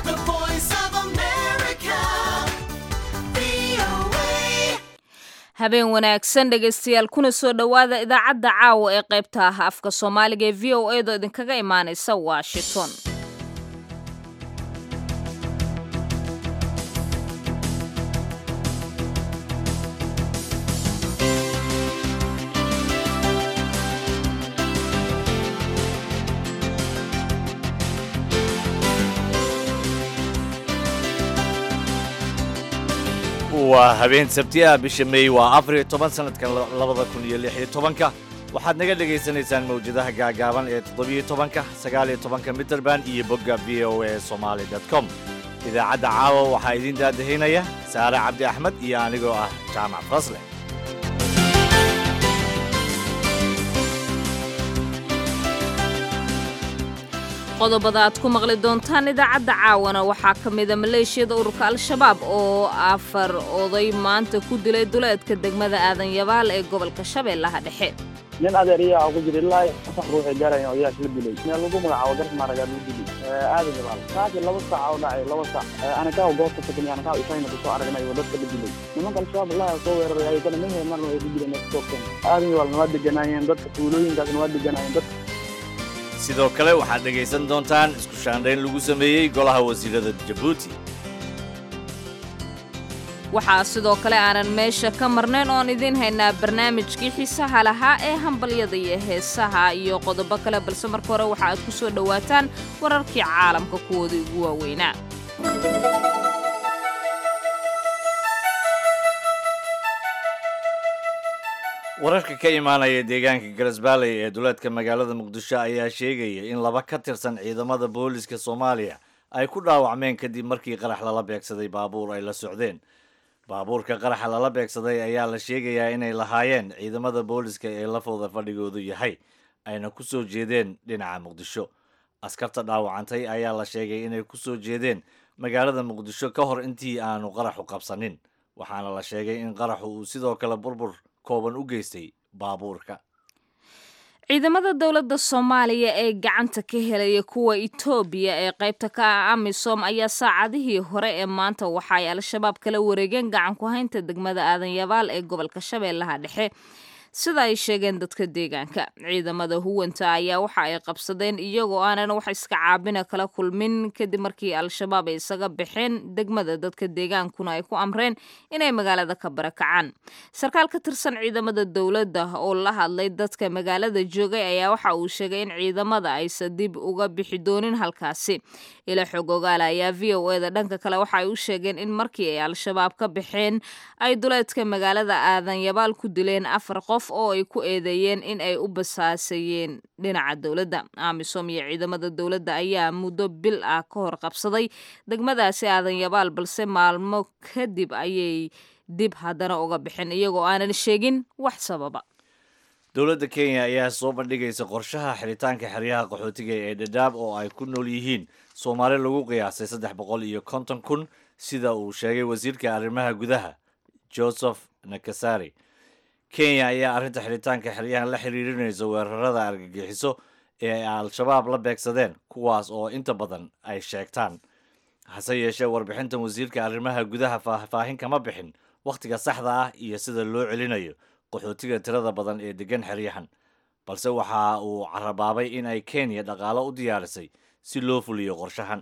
The voice of America. VOA. habeen wanaagsan dhegaystayaal kuna soo dhowaada idaacadda caawa ee qaybta ah afka soomaaliga ee v o a doo idinkaga imaanaysa washington waa habeen sabti ah bisha meey waa afar iyo toban sanadkan labada kun iyo lix iyo tobanka waxaad naga dhagaysanaysaan mawjadaha gaagaaban ee toddobiyo tobanka sagaal iyo tobanka mitrband iyo bogga v o a somaali dot com idaacadda caawa waxaa idiin daadahinaya saare cabdi axmed iyo anigoo ah jaamac fasle qodobada aad ku maqli doontaan idaacadda caawana waxaa ka mida maleeshiyada ururka al-shabaab oo afar oday maanta ku dilay duleedka degmada aadan yabaal ee gobolka shabeellaha dhexe nin adeeriyaa ugu jira ilaa afar ruux ay gaarayaan odayaasha la dilay meel lagu magacaabo garka maaragaa lagu dilay aadan yabaal saaki laba saac oo dhacay laba saac anakaa goobta tagnay anakaa isayna kusoo aragnay oo dadka la dilay nimanka al-shabaab allaha soo weeraray ayagana mehe marna way ku jireen neeftoogteen aadan yabaalna waa deganaayeen dadka tuulooyinkaasna waa deganaayeen dadka sidoo kale waxaad dhegaysan doontaan isku shaandhayn lagu sameeyey golaha wasiirada jabuuti waxaa sidoo kale aanan meesha ka marnayn oon idiin haynaa barnaamijkii xiisaha lahaa ee hambalyada iyo heesaha iyo qodobo kale balse marka hore waxa aad ku soo dhowaataan wararkii caalamka kuwooda ugu waaweynaa wararka ka imaanaya deegaanka galasbaaley ee duleedka magaalada muqdisho ayaa sheegaya in laba ka tirsan ciidamada booliska soomaaliya ay ku dhaawacmeen kadib markii qarax lala beegsaday baabuur ay la socdeen baabuurka qaraxa lala beegsaday ayaa la sheegayaa inay lahaayeen ciidamada booliska ee lafooda fadhigoodu yahay ayna ku soo jeedeen dhinaca muqdisho askarta dhaawacantay ayaa la sheegay inay ku soo jeedeen magaalada muqdisho ka hor intii aanu qaraxu qabsanin waxaana la sheegay in qaraxu uu sidoo kale burbur kooban u geystay baabuurka ciidamada dowladda soomaaliya ee gacanta ka helaya kuwa itoobiya ee qaybta ka ah amisom ayaa saacadihii hore ee maanta waxa ay al-shabaab kala wareegeen gacan ku haynta degmada aadan yabaal ee gobolka shabeellaha dhexe sida ay sheegeen dadka deegaanka ciidamada huwanta ayaa waxa ay qabsadeen iyagoo aanan wax iska caabina kala kulmin kadib markii al-shabaab ay isaga baxeen degmada dadka deegaankuna ay ku amreen inay magaalada ka barakacaan sarkaal ka tirsan ciidamada dowladda oo la hadlay dadka magaalada joogay ayaa waxa uu sheegay in ciidamada aysan dib uga bixi doonin halkaasi ila xog ogaala ayaa v o eda dhanka kale waxa ay u sheegeen in markii ay al-shabaab ka baxeen ay duleedka magaalada aadan yabaal ku dileen afar qof oo ay ku eedeeyeen in ay u basaasayeen dhinaca dowladda amisom iyo ciidamada dowladda ayaa muddo bil ah ka hor qabsaday degmadaasi aadan yabaal balse maalmo kadib ayay dib haddana uga bixin iyagoo aanan sheegin wax sababa dowladda kenya ayaa soo bandhigaysa qorshaha xiritaanka xeryaha qaxootiga ee dhadhaab oo ay ku nool yihiin soomaali lagu qiyaasay saddex boqol iyo konton kun sida uu sheegay wasiirka arrimaha gudaha joseph nakasari kenya ayaa arrinta xiritaanka xeryahan la xiriirinaysa weerarada argagixiso ee ay al-shabaab la beegsadeen kuwaas oo inta badan ay sheegtaan hase yeeshee warbixintan wasiirka arrimaha gudaha faahfaahin kama bixin wakhtiga saxda ah iyo sida loo celinayo qaxootiga tirada badan ee degan xeryahan balse waxa uu carabaabay in ay kenya dhaqaalo u diyaarisay si loo fuliyo qorshahan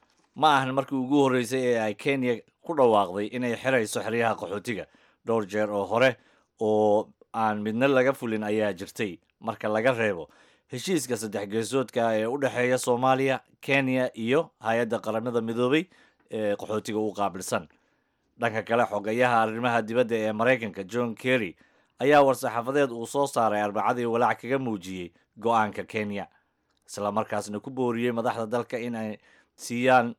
ma ahan markii ugu horreysay ee ay kenya ku dhawaaqday inay xirayso xeryaha qaxootiga dhowr jeer oo hore oo aan midna laga fulin ayaa jirtay marka laga reebo heshiiska saddex geesoodka ee u dhexeeya soomaaliya kenya iyo hay-adda qaramada midoobay ee qaxootiga u qaabilsan dhanka kale xogayaha arrimaha dibadda ee maraykanka john kerry ayaa war-saxaafadeed uu soo saaray arbacadii walaac kaga muujiyey go-aanka kenya isla markaasna ku booriyey madaxda dalka in ay siiyaan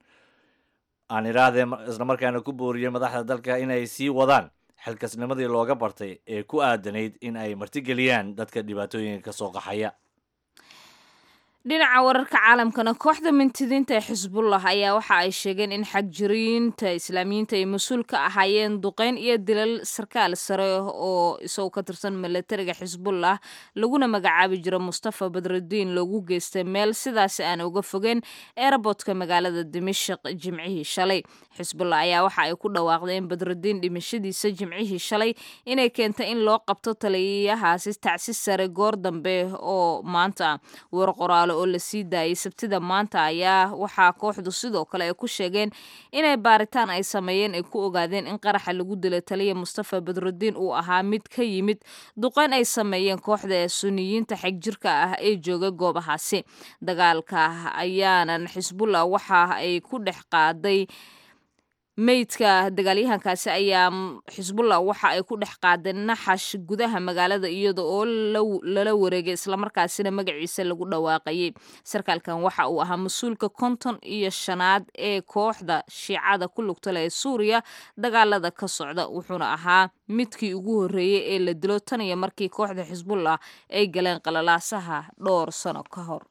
aan idhaahdee isla markaana ku booriyey madaxda dalka inay sii wadaan xilkasnimadii looga bartay ee ku aadanayd in ay martigeliyaan dadka dhibaatooyinka ka soo qaxaya dhinaca wararka caalamkana kooxda mintidiinta ee xisbullah ayaa waxa ay sheegeen in xagjiriinta islaamiyiinta ay mas-uul ka ahaayeen duqeyn iyo dilal sarkaal sare oo isagoo ka tirsan milatariga xisbullah laguna magacaabi jiro mustafa badrudiin loogu geystay meel sidaasi aan uga fogeen eerabotka magaalada dimashik jimcihii shalay xisbullah ayaa waxa ay ku dhawaaqday in badrudiin dhimashadiisa jimcihii shalay inay keentay in loo qabto taliyahaasi tacsi sare goor dambe oo maanta war qoraalo oo la sii daayay sabtida maanta ayaa waxaa kooxdu sidoo kale ay ku sheegeen inay baaritaan ay sameeyeen ay ku ogaadeen in qaraxa lagu dilay taliya mustafa badrudiin uu ahaa mid ka yimid duqeyn ay sameeyeen kooxda ee suniyiinta xegjirka ah ee jooga goobahaasi dagaalka ayaanan xisbullah waxa ay ku dhex qaaday meydka dagaalyahankaasi ayaa xisbullah waxa ay ku dhex qaadeen naxash gudaha magaalada iyada oo lala wareegay islamarkaasina magaciisa lagu dhawaaqayay sarkaalkan waxa uu ahaa mas-uulka konton iyo shanaad ee kooxda shiicada ku lugta leh ee suuriya dagaalada ka socda wuxuuna ahaa midkii ugu horreeyey ee la dilo tan iyo markii kooxda xisbullah ay galeen qalalaasaha dhowr sano ka hor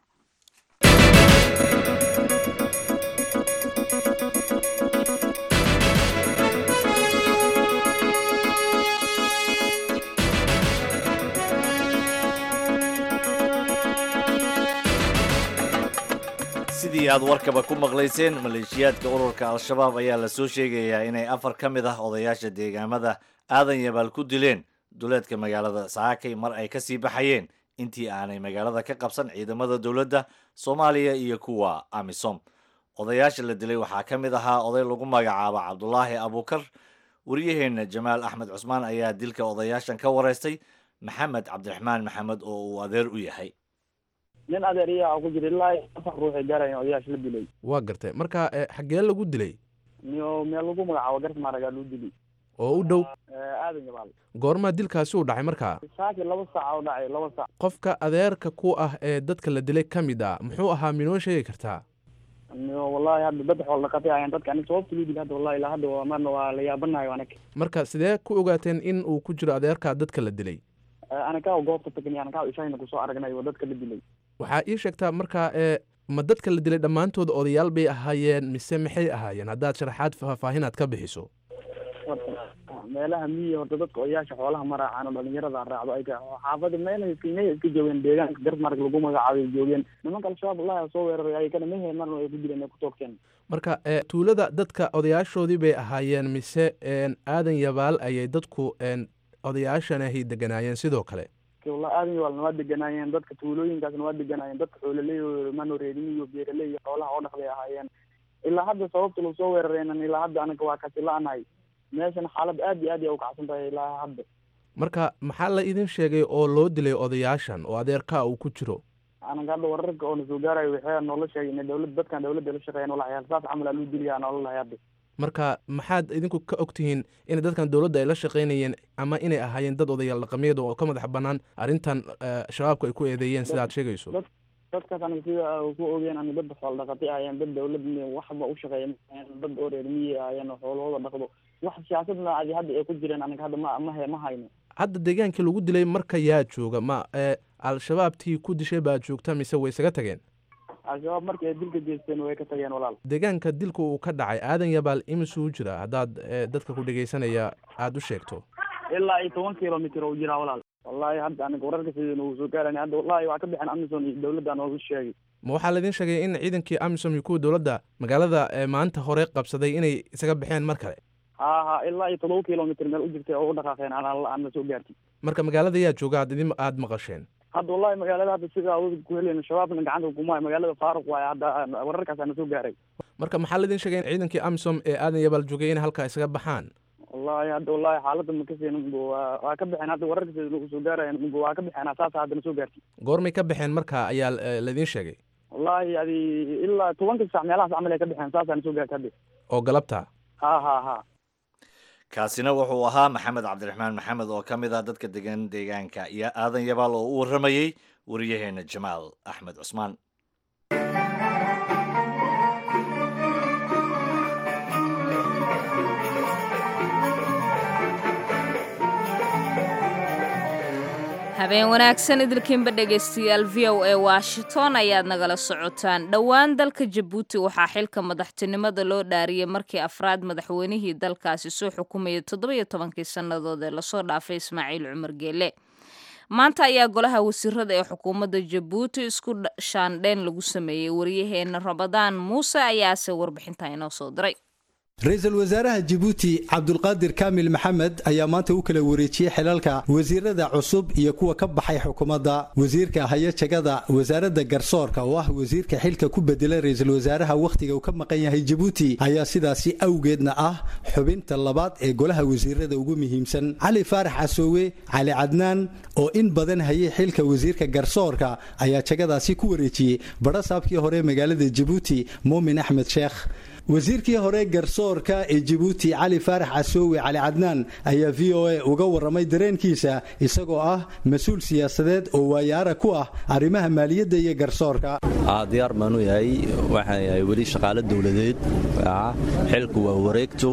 sidii aad warkaba ku maqlayseen maleeshiyaadka ururka al-shabaab ayaa la soo sheegayaa inay afar ka mid ah odayaasha deegaamada aadan yabaal ku dileen duleedka magaalada saakay mar ay kasii baxayeen intii aanay magaalada ka qabsan ciidamada dowladda soomaaliya iyo kuwa amisom odayaasha la dilay waxaa ka mid ahaa oday lagu magacaabo cabdulaahi abuukar wariyaheenna jamaal axmed cusmaan ayaa dilka odayaashan ka wareystay maxamed cabdiraxmaan maxamed oo uu adeer u yahay nin adeer iyaa ku jira ilaa afar ruux ay gaarayan odayaasha la dilay waa gartay marka xaggee lagu dilay niyo meel lagu magacaabo garas maaragaa lagu dilay oo u dhow aadan yabaal goormaa dilkaasi u dhacay markaa saaki laba saac oo dhacay laba saac qofka adeerka ku ah ee dadka la dilay ka mid ah muxuu ahaa minoo sheegi kartaa niyo wallahi hadda dad xool dhaqatay ayaan dadka anig sababta loo dilay hadda wallahi ilaa hadda waa marna waa la yaabanayo anag marka sidee ku ogaateen in uu ku jiro adeerka dadka la dilay anakaa goobta tagnay anakaa ishayna kusoo aragnay oo dadka la dilay waxaa ii sheegtaa markaa ee ma dadka la dilay dhammaantood odayaal bay ahaayeen mise maxay ahaayeen haddaad sharaxaad faahfaahinaad ka bixiso meelaha miyi horta dadka odayaasha xoolaha ma raacaan oo dhalinyarada raacdo ay xaafada meel mey iska joogeen deegaanka garsmarg lagu magacaabay joogeen nimanka al-shabaab wallahi soo weeraray ayakana mehe marna ay ku dileen ay ku toogteen marka tuulada dadka odayaashoodii bay ahaayeen mise aadan yabaal ayay dadku odayaashan ahay deganaayeen sidoo kale wallahi aadan yabaalna waa deganaayeen dadka tuulooyinkaasna waa deganaayeen dadka xoololey manoreedin iyo beeraley iyo xoolaha oo dhaqday ahaayeen ilaa hadda sababta lagu soo weeraraynan ilaa hadda anaga waa kasi la-nahay meeshan xaalad aad iyo aad ay ukacsan tahay ilaa hadda marka maxaa la idin sheegay oo loo dilay odayaashan oo adeerkaa uu ku jiro anaga hadda wararka oo na soo gaarayo waxay noola sheegay ina dawlad dadkan dawladda la shaqeeyan walaxyaal saas camal aa loo diliyaa noola lahay hadda marka maxaad idinku ka og tihiin in dadkan dowladda ay la shaqaynayeen ama inay ahaayeen dad odayaal dhaqameed oo ka madax bannaan arrintan shabaabku ay ku eedeeyeen sidaad sheegayso dadkaas aniga sida ku ogeen ani dad xool dhaqatay ahaayeen dad dawlad waxba u shaqeeya dad oo reer miyi ahaayeen oo xoolahooda dhaqdo wax siyaasadna adi hadda ay ku jireen aniga hadda ma ma ma hayno hadda deegaankii lagu dilay marka yaa jooga ma al-shabaabtii ku dishay baa joogta mise way isaga tageen al-shabaab markii ay dilka geysteen way ka tageen walaal deegaanka dilka uu ka dhacay aadan yabaal imisuu jira haddaad dadka ku dhegaysanaya aada u sheegto ilaa iyo toban kilomitr u jiraa walaal wallahi hadda aniga wararka sidii uu soo gaarani hadda wallahi waa ka bixeen amison iyo dawladda noogu sheegay ma waxaa laidin sheegay in ciidankii amisom iyo kuwa dowladda magaalada maanta hore qabsaday inay isaga baxeen mar kale ha ha ilaa iyo todoba kilomitr meel u jirtay oo u dhaqaaqeen aan la soo gaartay marka magaalada yaa jooga ad idin aada maqasheen hadda wallahi magaalada hadda sida awood ku helen shabaabna gacanta kumaayo magaalada faaruq waaye hadda wararkaas ana soo gaaray marka maxaa laidin sheegay in ciidankii amisom ee aadan yabaal joogay inay halkaa isaga baxaan wallahi hadda wallahi xaaladda makaseen waa ka baxeen hadda wararka sida lagu soo gaaraya waa ka baxeen saas haddana soo gaartay goormay ka baxeen marka ayaa laidin sheegay wallahi adi ilaa tobanka sac meelahaas camal ay ka baxeen saasana soo gaartay hadda oo galabta ha ha ha kaasina wuxuu ahaa maxamed cabdiraxmaan maxamed oo ka mid ah dadka degan deegaanka iyo aadan yabaal oo u warramayey wariyaheena jamaal axmed cusmaan habeen wanaagsan idilkiinba dhegaystayaal v o a washington ayaad nagala socotaan dhowaan dalka jabuuti waxaa xilka madaxtinimada loo dhaariyey markii afraad madaxweynihii dalkaasi soo xukumayay toddobiyo tobankii sannadood ee lasoo dhaafay ismaaciil cumar geele maanta ayaa golaha wasiirada ee xukuumadda jabuuti isku shaandheyn lagu sameeyey waryaheena ramadaan muuse ayaase warbixinta inoo soo diray ra-iisul wasaaraha jibuuti cabdulqaadir kaamil maxamed ayaa maanta u kala wareejiyey xilalka wasiirada cusub iyo kuwa ka baxay xukuumadda wasiirka hayajagada wasaaradda garsoorka oo ah wasiirka xilka ku bedelay ra-iisul wasaaraha wakhtiga uu ka maqan yahay jibuuti ayaa sidaasi awgeedna ah xubinta labaad ee golaha wasiirada ugu muhiimsan cali faarax casoowe cali cadnaan oo in badan hayay xilka wasiirka garsoorka ayaa jagadaasi ku wareejiyey badhasaabkii hore magaalada jibuuti muumin axmed sheekh wasiirkii hore garsoorka ee jibuuti cali faarax casoowe cali cadnaan ayaa v o a uga warramay dareenkiisa isagoo ah mas-uul siyaasadeed oo waayaara ku ah arrimaha maaliyadda iyo garsoorka diyaar baanu yahay waxaan yahay weli shaqaale dowladeed xilku waa wareegto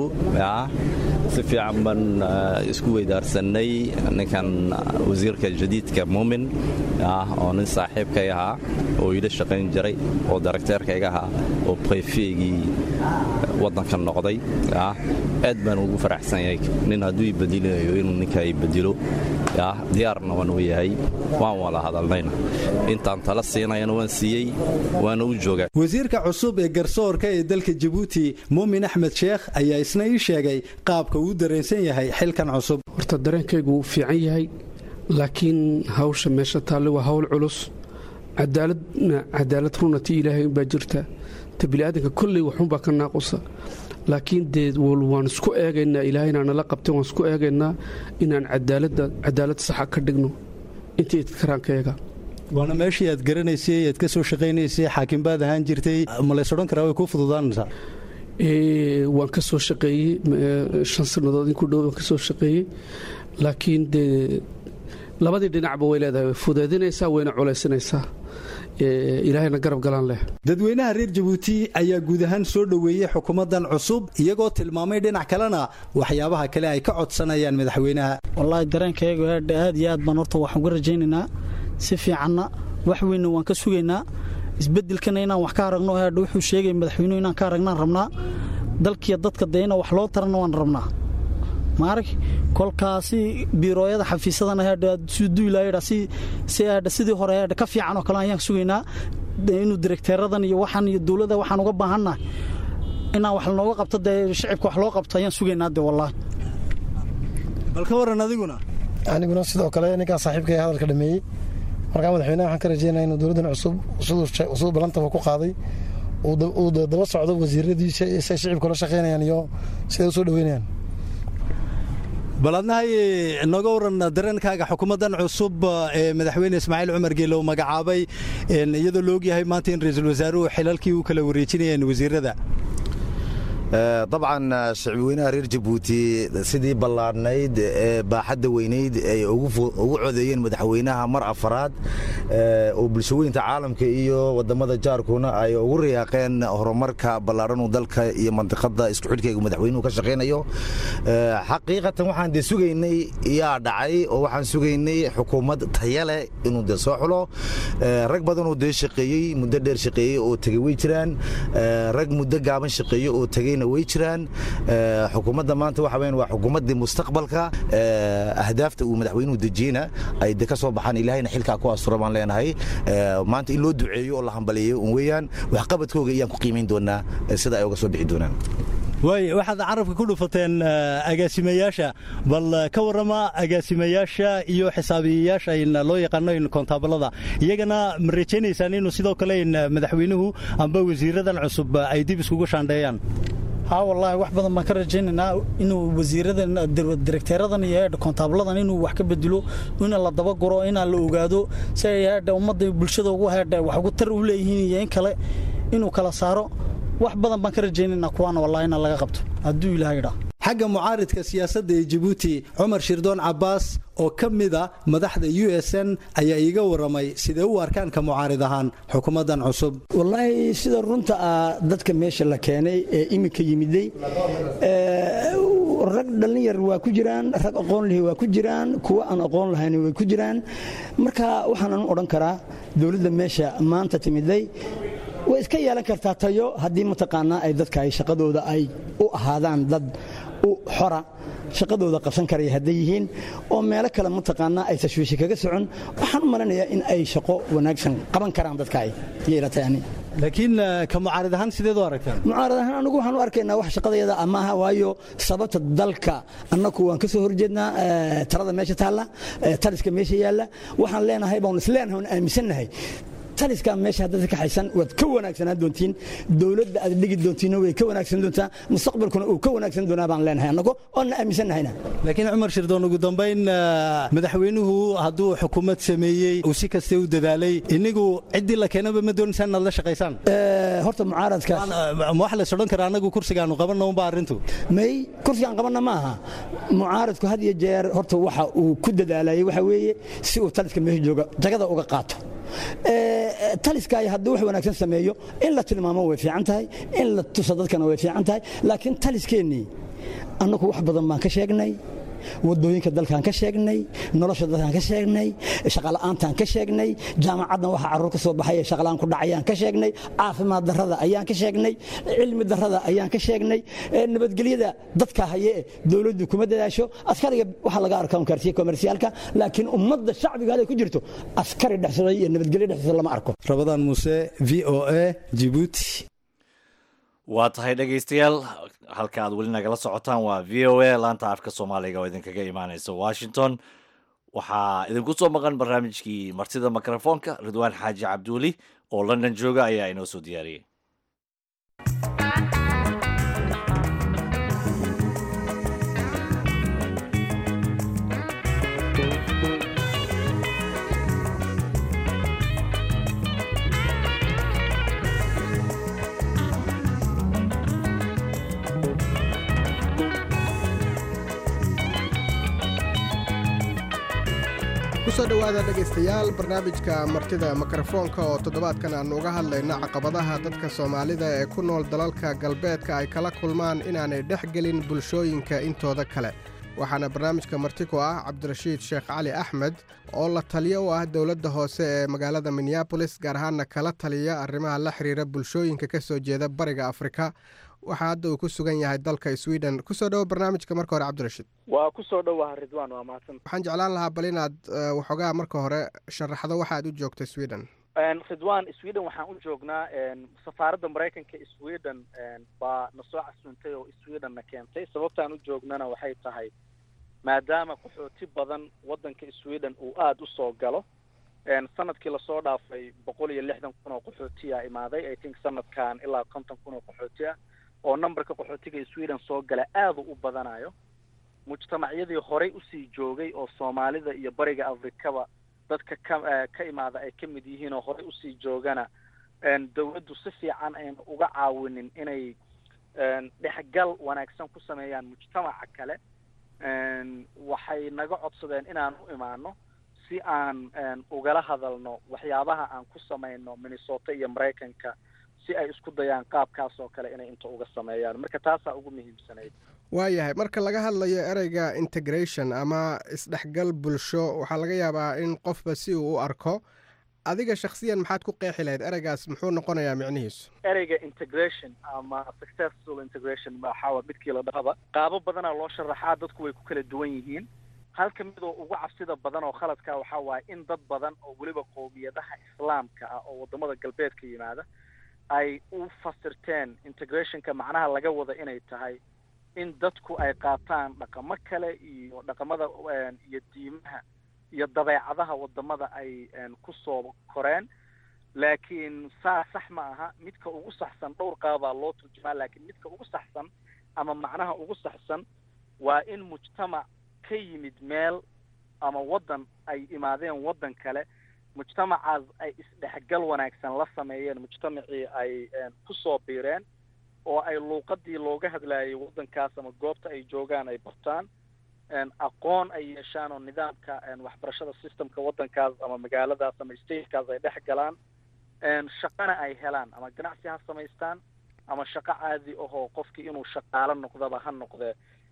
si fiican baan isku weydaarsanay ninkan wasiirka jadiidka muumin oo nin saaxiibkay ahaa oo ila shaqayn jiray oo darakteerkayga ahaa oo brefeegii waddanka noqday aad baan ugu faraxsan yahay nin hadduu ibadilinayo inuu ninka ibadilo diyaarna waan u yahay waan wada hadalnayna intaan tala siinayana waan siiyey waana u joogaa wasiirka cusub ee garsoorka ee dalka jabuuti muumin axmed sheekh ayaa isna ii sheegay qaabka uu dareensan yahay xilkan cusub horta dareenkaygu wuu fiican yahay laakiin hawsha meesha taalle waa hawl culus cadaaladna cadaalad runati ilaahay unbaa jirta ta biniaadanka kolley waxunbaa ka naaqusa laakiin dee waan isku eegaynaa ilaahayna nala qabtay waan isku eegaynaa inaan cadaalad saxa ka dhigno intii idkaraankayaga waana meeshii aad garanaysay aad ka soo shaqaynaysay xaakimbaad ahaan jirtay ma lays odhan karaa way kuu fududaanaysaa waan ka soo shaqeeyey shan sannadood inku dhow waan ka soo shaqeeyey laakiin dee labadii dhinacba way leedahay way fudeedinaysaa wayna culaysinaysaa ilaahayna garab galaan leh dadweynaha reer jabuuti ayaa guud ahaan soo dhoweeyey xukuumaddan cusub iyagoo tilmaamay dhinac kalena waxyaabaha kale ay ka codsanayaan madaxweynaha wallaahi dareenkaygu aad iyo aad baan horta waxaan uga rajaynaynaa si fiicanna wax weynna waan ka sugaynaa isbedelkana inaan wax ka aragno hadha wuxuu sheegay madaxweynuhu inaan ka aragnaan rabnaa dalkiiyo dadka dee ina wax loo tarana waan rabnaa maarag kolkaasi biirooyada xafiisadana hadha duulayadha sidii hore hadha ka fiican oo kale ayaan sugaynaa inuu direkteeradan iyo waxan iyo dowladda waxaan uga baahannahay inaan wax lanooga qabto dee shicibka wax loo qabto ayaan sugaynaa dee wallaahi bal ka waran adiguna aniguna sidoo kale ninkaa saaxiibkay hadalka dhameeyey markaa madaxweynaha waxaan ka rajeynaya inuu dowladdan cusub siduu balantaba ku qaaday uu daba socdo wasiiradiisa say shicibka la shaqaynayaan iyo siday u soo dhaweynayaan bal adnahay nooga waran dareenkaaga xukuumaddan cusub ee madaxweyne ismaaciil cumar geele uu magacaabay iyadoo la ogyahay maanta in ra-iisul wasaaruhu xilalkii u kala wareejinayeen wasiirada dabcan shacbiweynaha reer jabuuti sidii ballaadhnayd ee baaxadda weynayd ay ugu codeeyeen madaxweynaha mar afaraad oo bulshaweynta caalamka iyo wadamada jaarkuna ay ugu riyaaqeen horumarka ballaadhanuu dalka iyo mandiqada isku xidhkayga madaxweynuhu ka shaqaynayo xaqiiqatan waxaan dee sugaynay yaa dhacay oo waxaan sugaynay xukuumad tayale inuu dee soo xulo rag badanoo dee shaqeeyey muddo dheer shaqeeyey oo tegey way jiraan rag muddo gaaban shaqeeyey oo tegey way jiraan xukuumadda maanta waxa weyn waa xukuumaddii mustaqbalka ahdaafta uu madaxweynuhu dejiyena ay de ka soo baxaan ilaahayna xilkaa ku astura baan leenahay maanta in loo duceeyo oo la hambaliyeeyo un weeyaan waxqabadkooga ayaan ku qiimayn doonaa sida ay uga soo bixi doonaan waay waxaad carabka ku dhufateen agaasimayaasha bal ka warrama agaasimayaasha iyo xisaabiyayaasha loo yaqaano kontaabalada iyagana ma rajaynaysaan inuu sidoo kale madaxweynuhu amba wasiiradan cusub ay dib iskugu shaandheeyaan haa wallaahi wax badan baan ka rajaynaynaa inuu wasiiradan direkteeradan iyo heedha kontaabladan inuu wax ka bedelo in la dabaguro inaan la ogaado si ay heedha ummadda bulshada ugu heedha wax ugu tar u leeyihiin iyo in kale inuu kala saaro wax badan baan ka rajaynaynaa kuwaana wallahi inaan laga qabto hadduu ilaahay idhaa xagga mucaaridka siyaasadda ee jabuuti cumar shirdoon cabbaas oo ka mida madaxda u s n ayaa iiga warramay sidee u arkaan ka mucaarid ahaan xukuumaddan cusub wallaahi sida runta ah dadka meesha la keenay ee iminka yimiday rag dhallinyar waa ku jiraan rag aqoon lihi waa ku jiraan kuwa aan aqoon lahayn way ku jiraan marka waxaanan odhan karaa dowladda meesha maanta timiday way iska yeelan kartaa tayo haddii mataqaanaa ay dadka ay shaqadooda ay u ahaadaan dad u xora shaqadooda qabsan karaya hadday yihiin oo meelo kale mataqaanaa ay tashwiishi kaga socon waxaan u malanayaa in ay shaqo wanaagsan qaban karaan dadka ay yeelatay ani laakiin ka mucaarid ahaan sideed u aragtaan mucaarad ahaan anigu waxaan u arkaynaa wax shaqadayada maaha waayo sababta dalka annagu waan ka soo horjeednaa talada meesha taalla taliska meesha yaalla waxaan leenahay baan isleenahay waan aaminsannahay taliskaa meesha haddaad ka kaxaysan waad ka wanaagsanaan doontiin dowladda aad dhigi doontiinna way ka wanaagsan doontaa mustaqbalkuna uu ka wanaagsan doonaa baan leenahay annago oonna aaminsannahayna laakiin cumar shirdoon ugu dambayn madaxweynuhu hadduu xukuumad sameeyey uu si kaste u dadaalay inigu ciddii la keenaba ma doonaysaan inaad la shaqaysaan horta mucaaradka ma wax lays odhan karaa annagu kursigaanu qabanna unba arrintu may kursigaan qabanna ma aha mucaaradku had iyo jeer horta waxa uu ku dadaalayay waxa weeye si uu taliska meesha jooga jagada uga qaato taliskaay hadduu wax wanaagsan sameeyo in la tilmaamo way fiican tahay in la tuso dadkana way fiican tahay laakiin taliskeennii annagu wax badan baan ka sheegnay wadooyinka dalkaan ka sheegnay nolosha dalkaan ka sheegnay shaqala'aantaan ka sheegnay jaamacaddan waxa carruur ka soo baxay ee shaqala'aan ku dhacayaan ka sheegnay caafimaad darrada ayaan ka sheegnay cilmi darrada ayaan ka sheegnay nabadgelyada dadka haye ee dowladdu kuma dadaasho askariga waxa laga arkaa unkaarsiye komersiyaalka laakiin ummadda shacbiga haday ku jirto askari dhexsaday iyo nabadgelyo dhexsada lama arko rabadaan muuse v o a jibuuti waa tahay dhegaystayaal halka aad weli nagala socotaan waa v o a laanta afka soomaaliga oo idinkaga imaaneysa washington waxaa idinku soo maqan barnaamijkii martida mikrofoonka ridwaan xaaji cabduuli oo london jooga ayaa inoo soo diyaariyey kusoo dhowaada dhegaystayaal barnaamijka martida mikrofoonka oo toddobaadkan aannu uga hadlayno caqabadaha dadka soomaalida ee ku nool dalalka galbeedka ay kala kulmaan inaanay dhex gelin bulshooyinka intooda kale waxaana barnaamijka marti ku ah cabdirashiid sheekh cali axmed oo la taliyo u ah dowladda hoose ee magaalada minneabolis gaar ahaanna kala taliya arrimaha la xiriira bulshooyinka ka soo jeeda bariga afrika waxaa hadda uu ku sugan yahay dalka sweden kusoo dhowo barnaamijka marka hore cabdirashiid waa kusoo dhowaha ridwan waa mahadsan waxaan jeclaan lahaa bal inaad waxoogaa marka hore sharaxdo waxa aad u joogta sweden ridwan sweden waxaan u joognaa safaaradda maraykanka sweden baa na soo casuuntay oo sweden na keentay sababtaan u joognana waxay tahay maadaama qaxooti badan waddanka sweden uu aada u soo galo sanadkii lasoo dhaafay boqol iyo lixdan kun oo qaxootiya imaaday i think sanadkan ilaa konton kun oo qaxooti ah oo numberka qaxootiga sweden soo gala aada u badanayo mujtamacyadii horey usii joogay oo soomaalida iyo bariga afrikaba dadka ka ka imaada ay ka mid yihiin oo horey usii joogana dawladdu si fiican ayna uga caawinin inay dhexgal wanaagsan ku sameeyaan mujtamaca kale waxay naga codsadeen inaan u imaano si aan ugala hadalno waxyaabaha aan ku samayno minnesota iyo maraykanka si ay isku dayaan qaabkaas oo kale inay inta uga sameeyaan marka taasaa ugu muhiimsanayd waayahay marka laga hadlayo ereyga integration ama isdhexgal bulsho waxaa laga yaabaa in qofba si uu u arko adiga shaksiyan maxaad ku qeexi lahayd ereygaas muxuu noqonayaa micnihiisu ereyga integration ama successful integration waxaa midkii la dhahaba qaabo badanaa loo sharaxaa dadku way ku kala duwan yihiin halka midoo ugu cabsida badan oo khaladka waxaa waaye in dad badan oo weliba qowmiyadaha islaamka ah oo wadamada galbeedka yimaada ay u fasirteen integrationka macnaha laga wada inay tahay in dadku ay qaataan dhaqamo kale iyo dhaqamada iyo diimaha iyo dabeecadaha wadamada ay kusoo koreen laakiin saa sax ma aha midka ugu saxsan dhowr qaabaa loo turjumaa laakiin midka ugu saxsan ama macnaha ugu saxsan waa in mujtamac ka yimid meel ama waddan ay imaadeen waddan kale mujtamacaas ay isdhexgal wanaagsan la sameeyeen mujtamacii ay kusoo biireen oo ay luuqadii looga hadlaayay waddankaas ama goobta ay joogaan ay bartaan aqoon ay yeeshaan oo nidaamka waxbarashada systemka waddankaas ama magaaladaas ama statekaas ay dhex galaan shaqana ay helaan ama ganacsi ha samaystaan ama shaqo caadi ahoo qofkii inuu shaqaalo noqdaba ha noqdee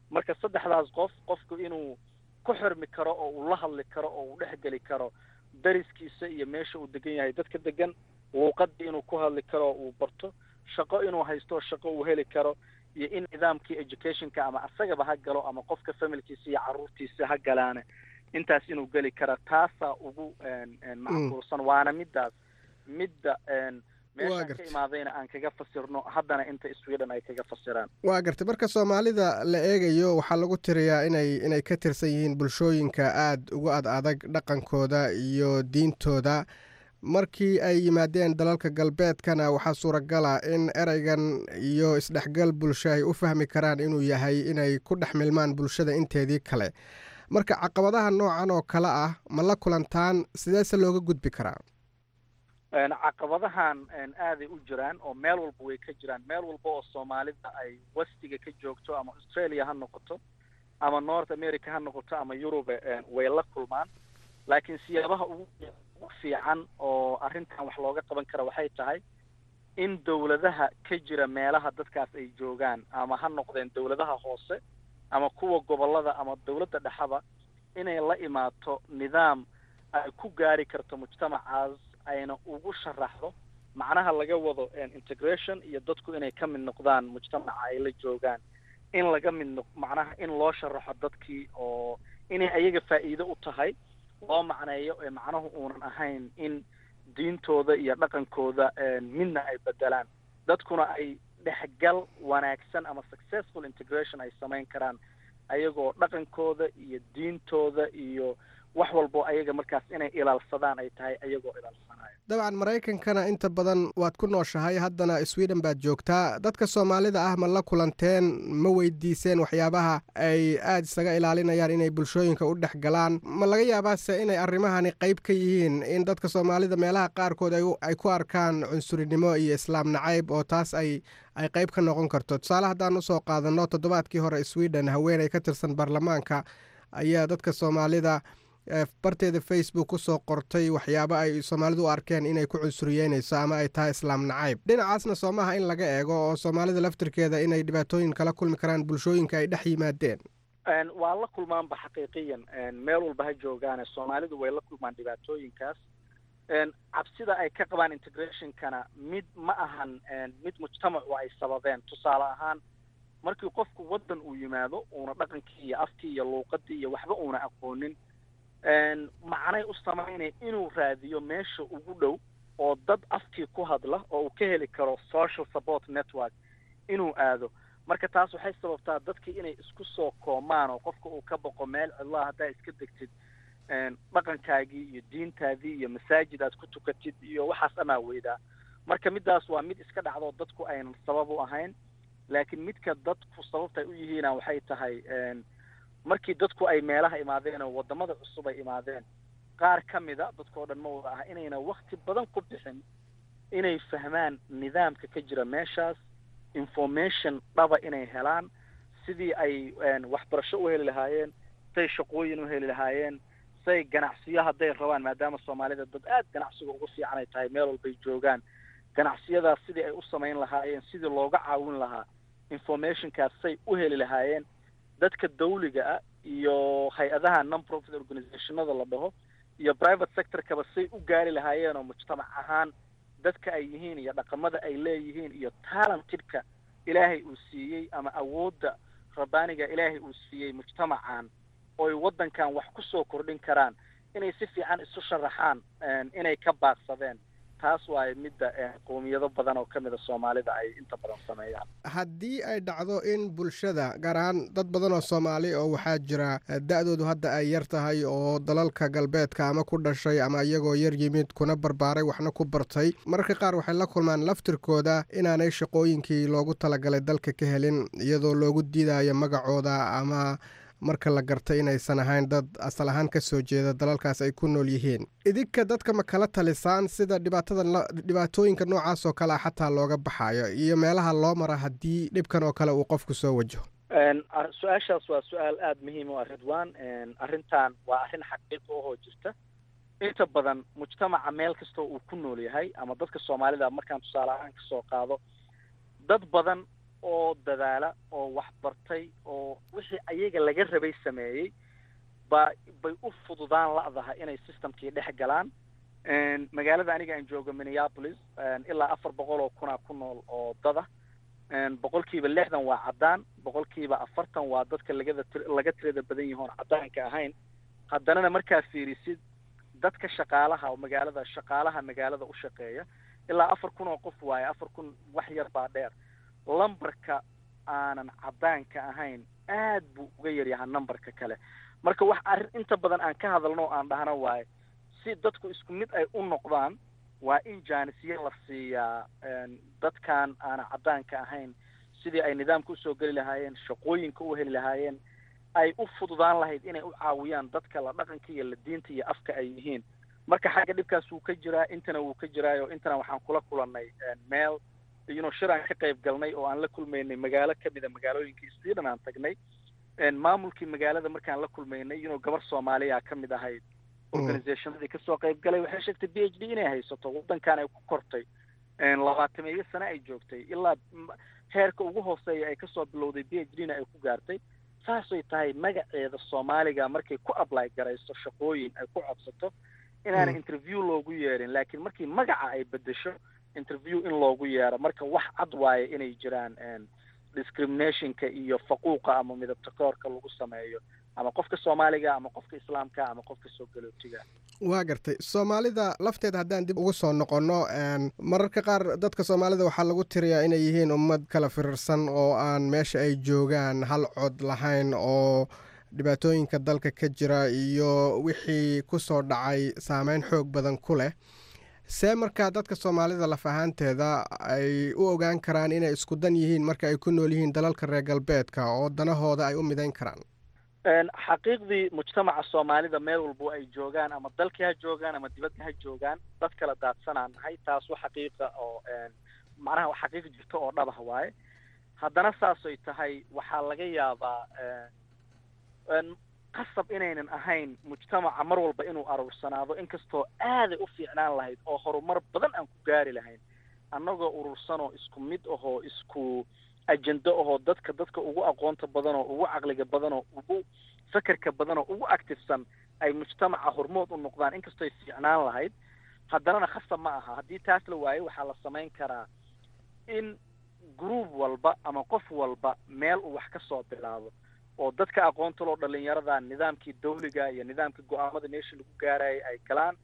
marka saddexdaas qof qofku inuu ku xirmi karo oo uu la hadli karo oo uu dhexgeli karo dariskiisa iyo meesha uu degan yahay dadka degan luuqadii inuu ku hadli karo oo uu barto shaqo inuu haysto shaqo uu heli karo iyo in nidaamkii educationka ama asagaba ha galo ama qofka familkiisa iyo caruurtiisa ha galaane intaas inuu geli kara taasaa ugu macquulsan waana midaas midda meeshaan ka imaadayna aan kaga fasirno haddana inta sweden ay kaga fasiraan waa gartay marka soomaalida la eegayo waxaa lagu tiriyaa inay inay ka tirsan yihiin bulshooyinka aada ugu ad adag dhaqankooda iyo diintooda markii ay yimaadeen dalalka galbeedkana waxaa suuragala in ereygan iyo isdhexgal bulsho ay u fahmi karaan inuu yahay inay ku dhex milmaan bulshada inteedii kale marka caqabadaha noocan oo kale ah ma la kulantaan sideese looga gudbi karaa caqabadahan aaday u jiraan oo meel walba way ka jiraan meel walba oo soomaalida ay westiga ka joogto ama australia ha noqoto ama north america ha noqoto ama yurube way la kulmaan laakiin siyaabaha ugu ugu fiican oo arrintan wax looga qaban kara waxay tahay in dawladaha ka jira meelaha dadkaas ay joogaan ama ha noqdeen dawladaha hoose ama kuwa gobollada ama dawladda dhexaba inay la imaato nidaam ay ku gaari karto mujtamacaas ayna ugu sharaxdo macnaha laga wado integration iyo dadku inay ka mid noqdaan mujtamaca ay la joogaan in laga mid noq macnaha in loo sharaxo dadkii oo inay ayaga faa'iido u tahay loo macneeyo ee macnuhu uunan ahayn in diintooda iyo dhaqankooda midna ay bedelaan dadkuna ay dhexgal wanaagsan ama successful integration ay samayn karaan ayagoo dhaqankooda iyo diintooda iyo wax walbo ayaga markaas inay ilaalsadaan ay tahay ayagoo ilaalsanaya dabcan maraykankana inta badan waad ku nooshahay haddana sweden baad joogtaa dadka soomaalida ah ma la kulanteen ma weydiiseen waxyaabaha ay aada isaga ilaalinayaan inay bulshooyinka u dhex galaan ma laga yaabaase inay arrimahani qayb ka yihiin in dadka soomaalida meelaha qaarkood ay ku arkaan cunsurinimo iyo islaam nacayb oo taas ay ay qayb ka noqon karto tusaale haddaan usoo qaadanno toddobaadkii hore sweden haweeney ka tirsan baarlamaanka ayaa dadka soomaalida barteeda facebook kusoo qortay waxyaabo ay soomaalidu u arkeen inay ku cunsuriyeynayso ama ay tahay islaam nacayb dhinacaasna soomaha in laga eego oo soomaalida laftirkeeda inay dhibaatooyin kala kulmi karaan bulshooyinka ay dhex yimaadeen waa la kulmaanba xaqiiqiyan meel walba ha joogaane soomaalidu way la kulmaan dhibaatooyinkaas cabsida ay ka qabaan integrationkana mid ma ahan mid mujtamacu ay sababeen tusaale ahaan markii qofku waddan uu yimaado uuna dhaqankii iyo afkii iyo luuqadii iyo waxba uuna aqoonin macnay u samaynaya inuu raadiyo meesha ugu dhow oo dad afkii ku hadla oo uu ka heli karo social support network inuu aado marka taas waxay sababtaa dadkii inay isku soo koomaan oo qofka uu ka boqo meel cidlaha haddaa iska degtid dhaqankaagii iyo diintaadii iyo masaajid aad ku tukatid iyo waxaas amaa weydaa marka midaas waa mid iska dhacdo dadku aynan sabab u ahayn laakiin midka dadku sababtay u yihiina waxay tahay markii dadku ay meelaha imaadeen oo wadamada cusub ay imaadeen qaar ka mida dadkao dhan ma wada ah inayna wakti badan ku bixin inay fahmaan nidaamka ka jira meeshaas information dhaba inay helaan sidii ay waxbarasho u heli lahaayeen say shaqooyin u heli lahaayeen say ganacsiyo hadday rabaan maadaama soomaalida dad aada ganacsiga ugu fiican ay tahay meel walbay joogaan ganacsiyadaas sidii ay u samayn lahaayeen sidii looga caawin lahaa informationkaas say u heli lahaayeen dadka dawliga ah iyo hay-adaha non profit organizationada la dhaho iyo private sectorkaba say u gaari lahaayeen oo mujtamac ahaan dadka ay yihiin iyo dhaqamada ay leeyihiin iyo talentedka ilaahay uu siiyey ama awoodda rabbaaniga ilaahay uu siiyey mujtamacan ooy waddankan wax ku soo kordhin karaan inay si fiican isu sharaxaan inay ka baaqsadeen taas waaye midda qowmiyado badan oo ka mida soomaalida ay inta badan sameeyaan haddii ay dhacdo in bulshada gaar ahaan dad badan oo soomaali oo waxaa jira da-doodu hadda ay yar tahay oo dalalka galbeedka ama ku dhashay ama iyagoo yar yimid kuna barbaaray waxna ku bartay mararka qaar waxay la kulmaan laftirkooda inaanay shaqooyinkii loogu talagalay dalka ka helin iyadoo loogu diidayo magacooda ama marka la garta inaysan ahayn dad asal ahaan ka soo jeeda dalalkaas ay ku nool yihiin idinka dadka ma kala talisaan sida dhibaatada dhibaatooyinka noocaas oo kale a xataa looga baxayo iyo meelaha loo mara haddii dhibkan oo kale uu qofku soo wajaho su-aashaas waa su-aal aada muhiim u ah ridwan arrintan waa arrin xaqiiqo ahoo jirta inta badan mujtamaca meel kastoo uu ku nool yahay ama dadka soomaalida markaan tusaale ahaan kasoo qaado dad badan oo dadaala oo wax bartay oo wixii ayaga laga rabay sameeyey ba bay u fududaan la'daha inay systemkii dhex galaan magaalada aniga aan joogo minneapolis ilaa afar boqol oo kunaa ku nool oo dada boqolkiiba lixdan waa caddaan boqolkiiba afartan waa dadka lagada laga tirada badan yahoon caddaanka ahayn haddanana markaa fiirisid dadka shaqaalaha oo magaalada shaqaalaha magaalada u shaqeeya ilaa afar kun oo qof waaye afar kun wax yar baa dheer lambarka aanan caddaanka ahayn aad buu uga yaryahaa numberka kale marka wax arrin inta badan aan ka hadalno oo aan dhahno waaye si dadku isku mid ay u noqdaan waa in jaanisyo la siiyaa dadkan aanan caddaanka ahayn sidii ay nidaamka usoo geli lahaayeen shaqooyinka u heli lahaayeen ay u fududaan lahayd inay u caawiyaan dadka la dhaqanka iyo la diinta iyo afka ay yihiin marka xagga dhibkaas wuu ka jiraa intana wuu ka jiraayo intana waxaan kula kulannay meel iyunoo shir aan ka qayb galnay oo aan la kulmaynay magaalo kamida magaalooyinkii sweden aan tagnay maamulkii magaalada markaan la kulmaynay iyunoo gabar soomaaliya ka mid ahayd organizationadii kasoo qayb galay waxay sheegtay b h d inay haysato waddankan ay ku kortay labaatameeyo sane ay joogtay ilaa heerka ugu hooseeya ay kasoo bilowday b h d na ay ku gaartay saasay tahay magaceeda soomaaliga markay ku apply garayso shaqooyin ay ku codsato inaana interview loogu yeerin laakiin markii magaca ay bedesho interview in loogu yeero marka wax cad waaye inay jiraan discriminationka iyo faquuqa ama midabta koorka lagu sameeyo ama qofka soomaaliga ama qofka islaamka ama qofka soo galootiga waa gartay soomaalida lafteeda haddaan dib ugu soo noqonno mararka qaar dadka soomaalida waxaa lagu tiriyaa inay yihiin ummad kala firirsan oo aan meesha ay joogaan hal cod lahayn oo dhibaatooyinka dalka ka jira iyo wixii ku soo dhacay saameyn xoog badan ku leh see markaa dadka soomaalida laf ahaanteeda ay u ogaan karaan inay isku dan yihiin marka ay ku nool yihiin dalalka reer galbeedka oo danahooda ay u midayn karaan xaqiiqdii mujtamaca soomaalida meel walbo ay joogaan ama dalkii ha joogaan ama dibadda ha joogaan dad kala daadsanaan nahay taas wa xaqiiqa oo macnaha wa xaqiiq jirto oo dhabah waaye haddana saasay tahay waxaa laga yaabaa qasab inaynan ahayn mujtamaca mar walba inuu aruursanaado inkastoo aaday u fiicnaan lahayd oo horumar badan aan ku gaari lahayn annagoo urursanoo isku mid ahoo isku ajendo ahoo dadka dadka ugu aqoonta badan oo ugu caqliga badan oo ugu fekerka badan oo ugu activesan ay mujtamaca hormood u noqdaan inkastoo ay fiicnaan lahayd haddanana khasab ma aha haddii taas la waayo waxaa la samayn karaa in group walba ama qof walba meel uu wax ka soo bilaabo oo dadka aqoonta loo dhalinyarada nidaamkii dawliga iyo nidaamkii go-aamada meeshii lagu gaarayay ay galaan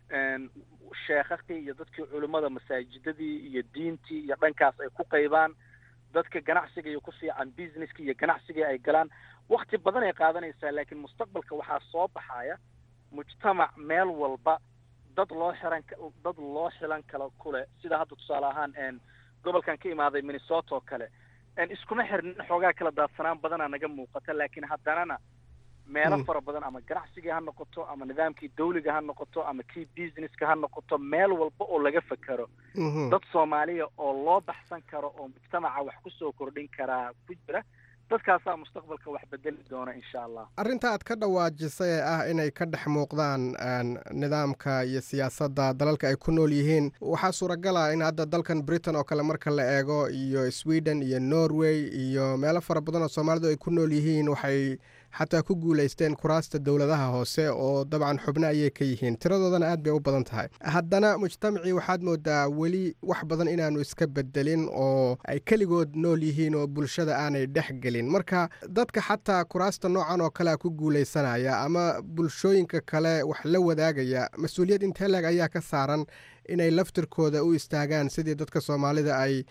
sheekakii iyo dadkii culimmada masaajidadii iyo diintii iyo dhankaas ay ku qaybaan dadka ganacsiga iyo ku fiican businesska iyo ganacsigii ay galaan wakti badan ay qaadanaysaa laakiin mustaqbalka waxaa soo baxaya mujtamac meel walba dad loo xiran dad loo xilan kala kule sida hadda tusaale ahaan gobolkan ka imaaday minnesota oo kale iskuma xirnin xoogaa kala daadsanaan badanaa naga muuqata laakiin haddanana meelo fara badan ama ganacsigii ha noqoto ama nidaamkii dawliga ha noqoto ama kii businesska ha noqoto meel walba oo laga fekero dad soomaaliya oo loo baxsan karo oo mujtamaca wax kusoo kordhin karaa ku jira dadkaasaa mustaqbalka wax bedeli doona insha allah arrinta aad ka dhawaajisay ee ah inay ka dhex muuqdaan nidaamka iyo siyaasadda dalalka ay ku nool yihiin waxaa suuragala in hadda dalkan britain oo kale marka la eego iyo sweden iyo norway iyo meelo fara badan oo soomaalidu ay ku nool yihiin waxay xataa ku guulaysteen kuraasta dowladaha hoose oo dabcan xubno ayay ka yihiin tiradoodana aad bay u badan tahay haddana mujtamacii waxaad moodaa weli wax badan inaanu iska bedelin oo ay keligood nool yihiin oo bulshada aanay dhex gelin marka dadka xataa kuraasta noocan oo kalea ku guulaysanaya ama bulshooyinka kale wax la wadaagaya mas-uuliyad intee leeg ayaa ka saaran inay laftirkooda u istaagaan sidii dadka soomaalida ay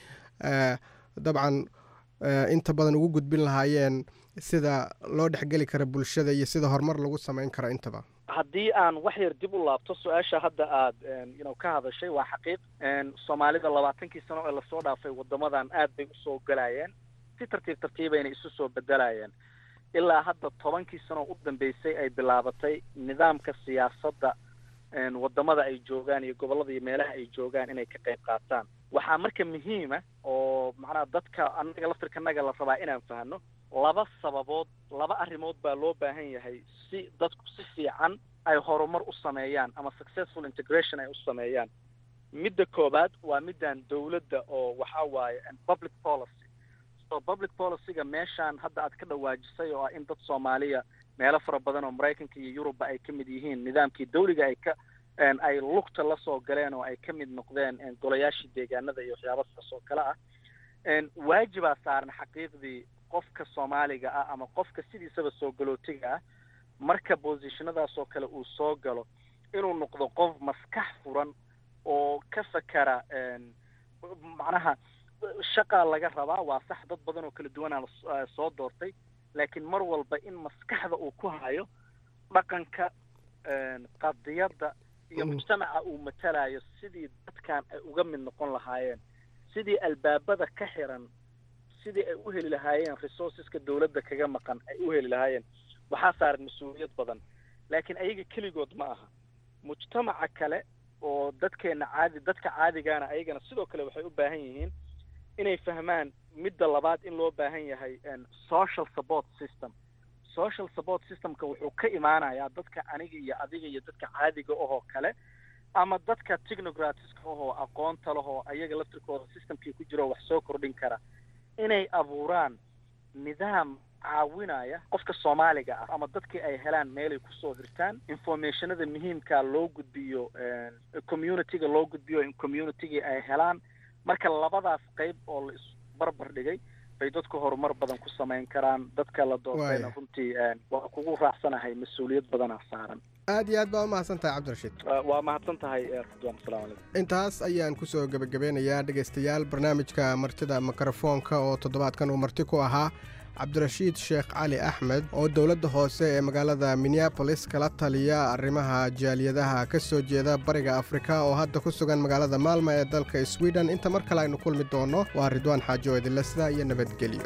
dabcan inta badan ugu gudbin lahaayeen sida loo dhexgeli kara bulshada iyo sida horumar lagu samayn karo intaba haddii aan wax yar dib u laabto su-aasha hadda aad you ka hadashay waa xaqiiq soomaalida labaatankii sano ee lasoo dhaafay wadamadan aad bay usoo galayeen si tartiib tartiibayna isu soo bedelayeen ilaa hadda tobankii sano u dambeysay ay bilaabatay nidaamka siyaasadda wadamada ay joogaan iyo gobollada iyo meelaha ay joogaan inay ka qayb qaataan waxaa marka muhiima oo macnaha dadka annaga laftirkanaga la rabaa inaan fahno laba sababood laba arrimood baa loo baahan yahay si dadku si fiican ay horumar u sameeyaan ama successful integration ay u sameeyaan midda koobaad waa middan dawladda oo waxa waaye public policy so public policyga meeshaan hadda aad ka dhawaajisay oo ah in dad soomaaliya meelo fara badan oo maraykanka iyo yurubba ay ka mid yihiin nidaamkii dawliga ay ka ay lugta la soo galeen oo ay ka mid noqdeen golayaashii deegaanada iyo waxyaaba saas oo kale ah waajibaa saaran xaqiiqdii qofka soomaaliga ah ama qofka sidiisaba soo galootiga ah marka bosishonadaas oo kale uu soo galo inuu noqdo qof maskax furan oo ka fakera macnaha shaqaa laga rabaa waa sax dad badan oo kala duwanaa soo doortay laakiin mar walba in maskaxda uu ku hayo dhaqanka qadiyadda iyo mujtamaca uu matalayo sidii dadkan ay uga mid noqon lahaayeen sidii albaabada ka xiran sidii ay u heli lahaayeen resourceska dawladda kaga maqan ay u heli lahaayeen waxaa saaran mas-uuliyad badan laakiin ayaga keligood ma aha mujtamaca kale oo dadkeena caadi dadka caadigaana ayagana sidoo kale waxay u baahan yihiin inay fahmaan midda labaad in loo baahan yahay social support system social support systemka wuxuu ka imaanayaa dadka aniga iyo adiga iyo dadka caadiga ahoo kale ama dadka technocratska ahoo aqoonta lahoo ayaga laftirkooda systemkii ku jiro wax soo kordhin kara inay abuuraan nidaam caawinaya qofka soomaaliga ah ama dadkii ay helaan meelay kusoo hirtaan informationada muhiimka loo gudbiyo communityga loo gudbiyo in communitygii ay helaan marka labadaas qayb oo la isbarbar dhigay bay dadku horumar badan ku samayn karaan dadka la doortayna runtii waa kugu raacsanahay mas-uuliyad badanaa saaran aad iyo aad baa umahadsan tahay cabdirashiid waa mahadsan tahay ridwan asalamu calaykum intaas ayaan kusoo gebagabeynayaa dhegaystayaal barnaamijka martida mikrofoonka oo toddobaadkan uu marti ku ahaa cabdirashiid sheekh cali axmed oo dowladda hoose ee magaalada minneabolis kala taliya arrimaha jaaliyadaha ka soo jeeda bariga afrika oo hadda ku sugan magaalada maalma ee dalka sweden inta mar kale aynu kulmi doonno waa ridwaan xaajo idinle sidaa iyo nabadgelyo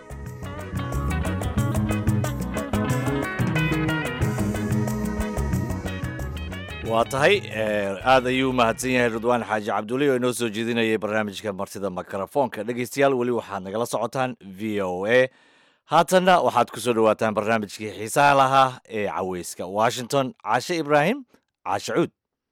waa tahay aad ayuu mahadsan yahay ridwaan xaaji cabduli oo inoo soo jeedinayay barnaamijka martida mikrofoonka dhegaystayaal weli waxaad nagala socotaan v o a haatanna waxaad ku soo dhowaataan barnaamijkii xiisaha lahaa ee caweyska washington caashe ibraahim caashe cuud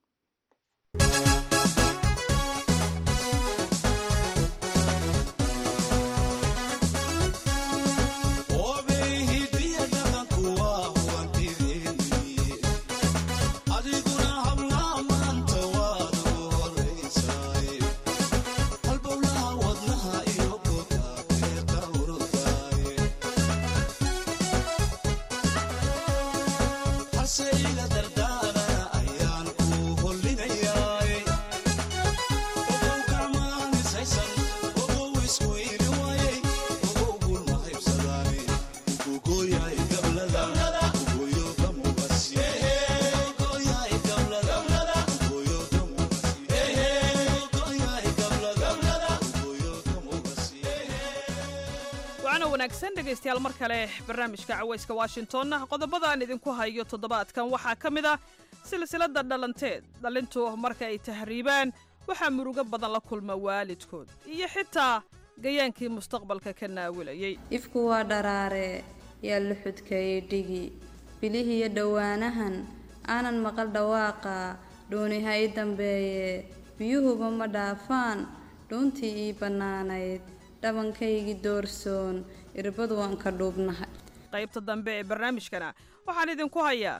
dhegaystayaal mar kale barnaamijka caweyska washington qodobada aan idinku hayo toddobaadkan waxaa ka mid ah silsilada dhalanteed dhalintu marka ay tahriibaan waxaa murugo badan la kulma waalidkood iyo xitaa gayaankii mustaqbalka ka naawilayay ifku waa dharaare yaa luxudkayay dhigi bilihiiyo dhowaanahan aanan maqal dhawaaqa dhuuniha ii dambeeye biyuhuba ma dhaafaan dhuuntii ii bannaanayd dhabankaygii doorsoon irbadu waan ka dhuubnahay qaybta dambe ee barnaamijkana waxaan idinku hayaa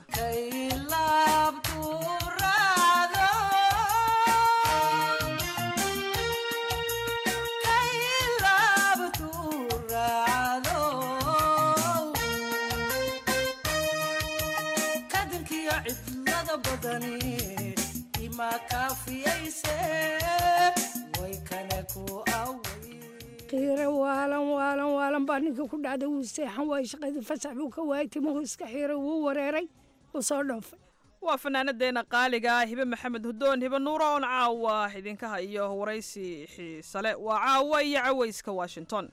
qiire waalan waalan waalan baa ninka ku dhacday wuu seexan waayey shaqadii fasax buu ka waayay timuhu iska xiiray wuu wareeray wuu soo dhoofay waa fanaanadeena qaaliga ah hibe maxamed hudoon hibe nuura oon caawa idinka hayo waraysi xiisale waa caawa iyo caweyska washington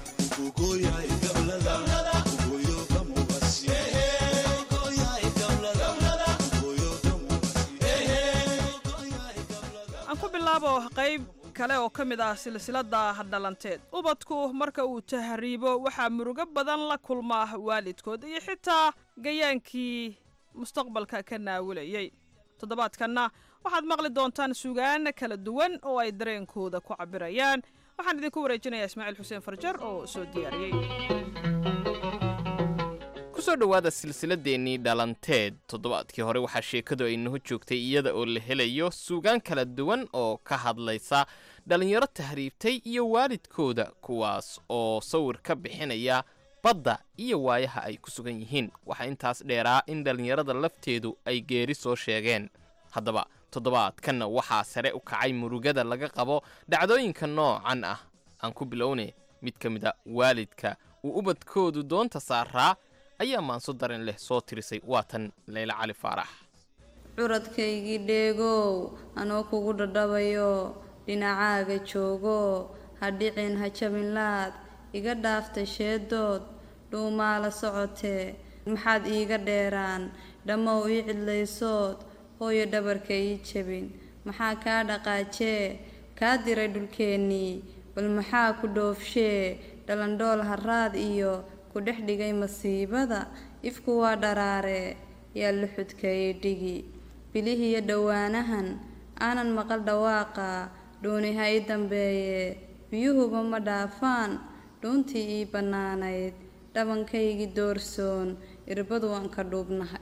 aan ku bilaabo qayb kale oo ka mid ah silsilada dhalanteed ubadku marka uu tahriibo waxaa murugo badan la kulmaa waalidkood iyo xitaa gayaankii mustaqbalka ka naawilayay toddobaadkanna waxaad maqli doontaan sugaan kala duwan oo ay dareenkooda ku cabirayaan waxaan idinku wareejinayaa ismaaciil xuseen farjar oo soo diyaariyey kusoo dhowaada silsiladeennii dhalanteed toddobaadkii hore waxaa sheekadu ay naho joogtay iyada oo la helayo suugaan kala duwan oo ka hadlaysa dhallinyaro tahriibtay iyo waalidkooda kuwaas oo sawir ka bixinaya badda iyo waayaha ay ku sugan yihiin waxaa intaas dheeraa in dhallinyarada lafteedu ay geeri soo sheegeen haddaba toddobaadkanna waxaa sare u kacay murugada laga qabo dhacdooyinka noocan ah aan ku bilowne mid ka mid a waalidka uu ubadkoodu doonta saaraa ayaa maanso dareen leh soo tirisay waatan leyle cali faarax curadkaygii dheegow anoo kugu dhadhabayo dhinacaaga joogo ha dhicin ha jabinlaad iga dhaaftay sheedood dhuumaala socotee maxaad iiga dheeraan dhammow ii cidlaysood hooyo dhabarka ii jabin maxaa kaa dhaqaajee kaa diray dhulkeennii bal maxaa ku dhoofshee dhalandhool haraad iyo ku dhex dhigay masiibada ifku waa dharaare yaa luxudka ii dhigi bilihiyo dhowaanahan aanan maqal dhawaaqa dhuuni ha ii dambeeye biyuhuba ma dhaafaan dhuuntii ii bannaanayd dhabankaygii doorsoon irbadu waan ka dhuubnahay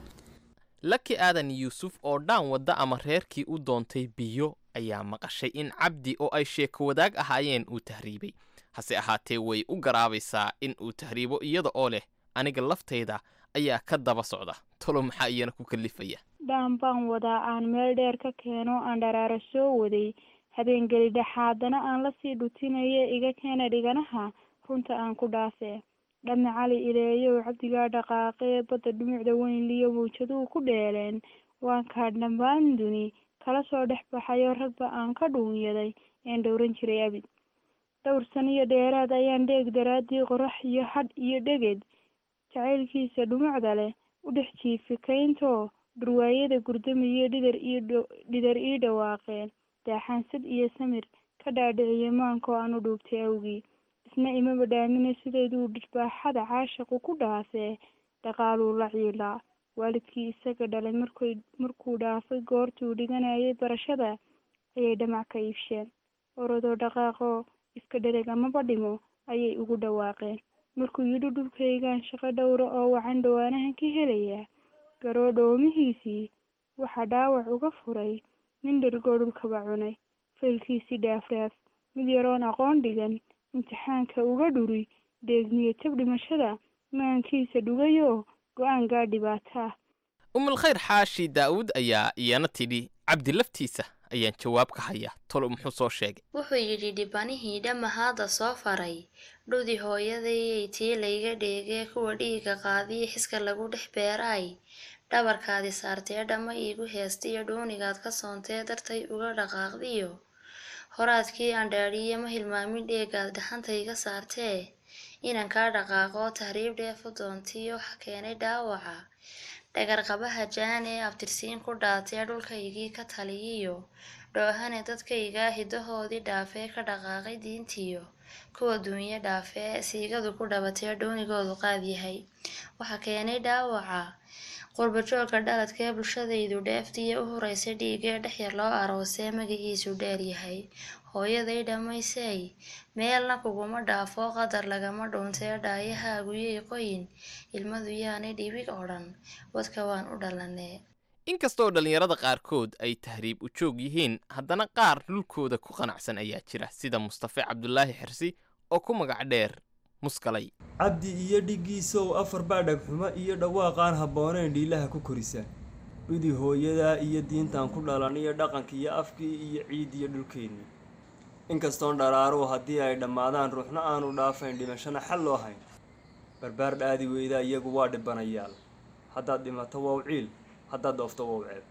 laki aadan yuusuf oo dhaan wadda ama reerkii u doontay biyo ayaa maqashay in cabdi oo ay sheeko wadaag ahaayeen uu tahriibay hase ahaatee way u garaabaysaa in uu tahriibo iyada oo leh aniga laftayda ayaa ka daba socda tolo maxaa iyana ku kallifaya dhaan baan wadaa aan meel dheer ka keeno aan dharaaro soo waday habeengeli dhexaadana aan lasii dhutinayo iga keena dhiganaha runta aan ku dhaafee dhame cali ileeyow cabdigaa dhaqaaqee badda dhumucda weynliyo mawjaduhu ku dheeleen waan kaa dhammaan duni kala soo dhex baxayo ragba aan ka dhuunyaday een dhowran jiray abid dhowr saniyo dheeraad ayaan dheeg daraaddii qorax iyo hadh iyo dheged jacaylkiisa dhumucda leh u dhex jiifi kayntoo dhurwaayada gurdamiyo dhidar iyo dhidar ii dhawaaqeen daaxaansad iyo samir ka dhaadhiciyo maankoo aan u dhuubtay awgii isna imaba dhaamine sideeduu dhirbaaxada caashaqu ku dhaafee dhaqaaluu la ciilaa waalidkii isaga dhalay markay markuu dhaafay goortuu dhiganayay barashada ayay dhamac ka iibsheen orodoo dhaqaaqoo iska dhereg amaba dhimo ayay ugu dhawaaqeen markuu yidhi dhulkaygaan shaqo dhowra oo wacan dhawaanahan ka helayaa garoo dhoomihiisii waxaa dhaawac uga furay nin dhergoo dhulkaba cunay faylkiisii dhaafraaf mid yaroon aqoon dhigan imtixaanka uga dhuri deegniyo tab dhimashada maankiisa dhugayoo go-aan gaa dhibaato ah umulkhayr xaashi daa'uud ayaa iyana tidhi cabdi laftiisa ayaan jawaab ka haya tolo muxuu soo sheegay wuxuu yidhi dhibanihii dhammahaada soo faray dhudi hooyadayay tii layga dheegee kuwa dhiiga qaadiyo xiska lagu dhex beeraay dhabarkaadi saartee dhamma iigu heestiyo dhuunigaad ka soontee dartay uga dhaqaaqdiyo horaadkii aan dhaadhiye ma hilmaamin dheegaad dhaxantayga saartee inaan kaa dhaqaaqo tahriib dheefu doontiyo waxa keenay dhaawaca dhagarqabaha jaan ee abtirsiin ku dhaatee dhulkaygii ka taliyiyo dhoohane dadkaygaa hidahoodii dhaafee ka dhaqaaqay diintiyo kuwa duunyo dhaafee siigadu ku dhabatee dhuunigoodu qaad yahay waxa keenay dhaawaca qurbajoogga dhaladkee bulshadaydu dheeftiya u horeysay dhiigee dhexyar loo aroosee magaciisu dheer yahay hooyaday dhammaysay meelna kuguma dhaafo qadar lagama dhuuntee dhaayahaaguyay qoyin ilmadu yaanay dhibig oo dhan wadka waan u dhalanee inkastoo dhallinyarada qaarkood ay tahriib u joog yihiin haddana qaar dhulkooda ku qanacsan ayaa jira sida mustafe cabdulaahi xirsi oo ku magac dheer muskalay cabdi iyo dhiggiisow afar baa dhagxumo iyo dhawaaqaan habboonayn dhiilaha ku korisaan dhudi hooyadaa iyo diintaan ku dhalan iyo dhaqanka iyo afkii iyo ciid iyo dhulkeennii inkastoon dharaaruhu haddii ay dhammaadaan ruuxna aanu dhaafayn dhimashana xal loo hayn barbaar dhaadi weydaa iyagu waa dhibanayaal haddaad dhimato wow ciil haddaad dhoofto wow ceeb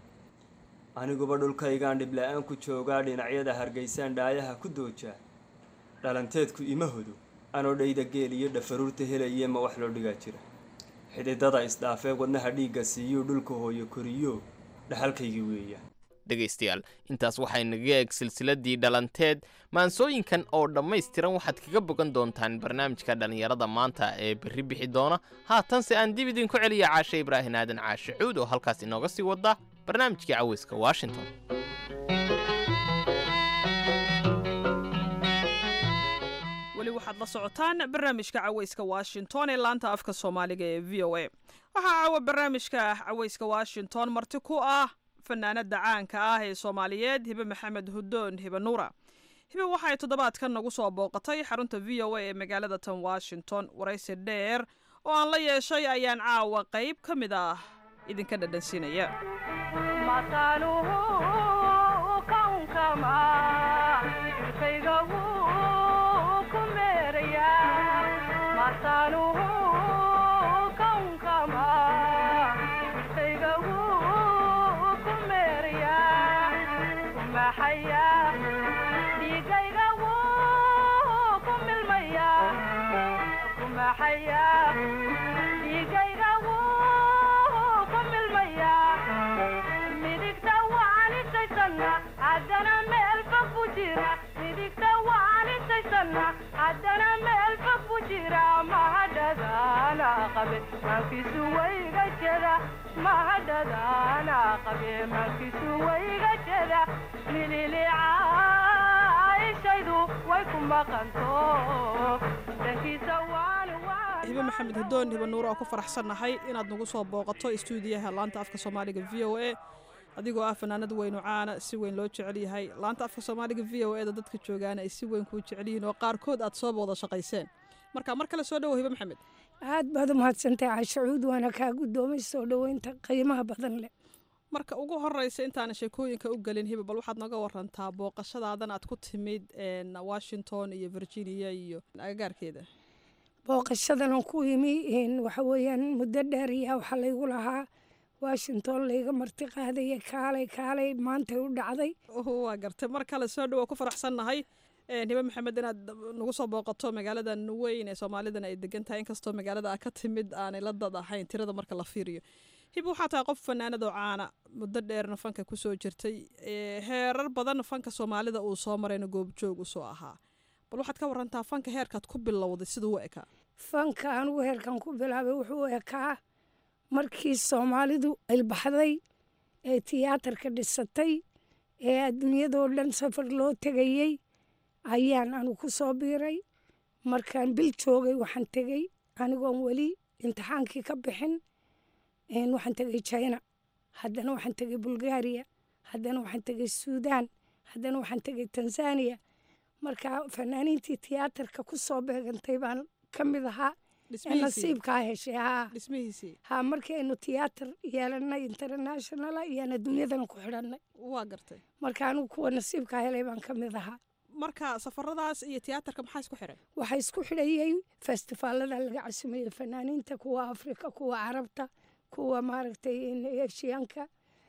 aniguba dhulkaygaan dhibla-aan ku joogaa dhinacyada hargeysaan dhaayaha ku doojaa dhalanteedku ima hodo anoo dhayda geel iyo dhafaruurta helaye ma wax loo dhigaa jira xididada isdhaafee wadnaha dhiigga siiyuu dhulka hooyo koriyo dhaxalkaygii weeyaan dhegaystayaal intaas waxay naga eeg silsiladii dhalanteed maansooyinkan oo dhammaystiran waxaad kaga bogan doontaan barnaamijka dhallinyarada maanta ee berri bixi doona haatanse aan dib idinku celiya caashe ibraahin aadan caashe cuud oo halkaas inooga sii wada barnaamijkii caweyska washington waxaad la socotaan barnaamijka caweyska washington ee laanta afka soomaaliga ee v o a waxaa caawa barnaamijka caweyska washington marti ku ah fanaanada caanka ah ee soomaaliyeed hibe maxamed hudoon hibe nuura hibe waxay toddobaadkan nagu soo booqatay xarunta v o a ee magaalada tan washington waraysi dheer oo aan la yeeshay ayaan caawa qayb ka mid ah idinka dhadhansiinaya hibe maxamed hudoon hibe nuur oo ku faraxsannahay inaad nagu soo booqato istuudiyaha laanta afka soomaaliga v o a adigoo ah fanaanad weynu caana si weyn loo jecel yahay laanta afka soomaaliga v o e da dadka joogaana ay si weyn kuu jecel yihiin oo qaarkood aad soo wada shaqayseen marka mar kale soo dhowo hibe maxamed aad baad u mahadsantahay cashacuud waana kaa guddoomay soo dhoweynta qiimaha badan leh marka ugu horeysa intaana sheekooyinka u gelin hibe bal waxaad naga warantaa booqashadaadan aad ku timid washington iyo virginia iyo agagaarkeeda booqashadan aan ku imi waxa weeyaan muddo dheer ayaa waxaa laygu lahaa washington layga marti qaadaya kaalay kaalay maantay u dhacday waa gartay mar kale soo dhowa ku faraxsannahay hibe maxamed inaad nagu soo booqato magaaladan weyn ee soomaalidan ay degan tahay inkastoo magaalada a ka timid aanay la dad ahayn tirada marka la fiiriyo hib waxaa tahay qof fanaanadoo caana muddo dheerna fanka kusoo jirtay heerar badan fanka soomaalida uu soo marayna goobjoog usoo ahaa bal waxaad ka warantaa fanka heerkaad ku bilowday siduu u ekaa fanka anugu heerkan ku bilaabay wuxuu ekaa markii soomaalidu ilbaxday ee tiyaatarka dhisatay ee adduunyadoo dhan safar loo tegayey ayaan anu ku soo biiray markaan bil joogay waxaan tegey anigoon weli imtixaankii ka bixin waxaan tegey china haddana waxaan tegey bulgaariya haddana waxaan tegey suudaan haddana waxaan tegey tanzaniya marka fanaaniintii tiyaatarka ku soo beegantay baan ka mid ahaa nasiibkaa heshay ha markii aynu tiyaatar yeelanay internationala iyaan adduunyadana ku xidhanay waa gartay marka anigu kuwa nasiibkaa helay baan ka mid ahaa marka safaradaas iyo tiyaatarka maxaa isku xidhay waxaa isku xidhayey festifaalada laga casumayey fanaaniinta kuwa afrika kuwa carabta kuwa maaragtay eshiyaanka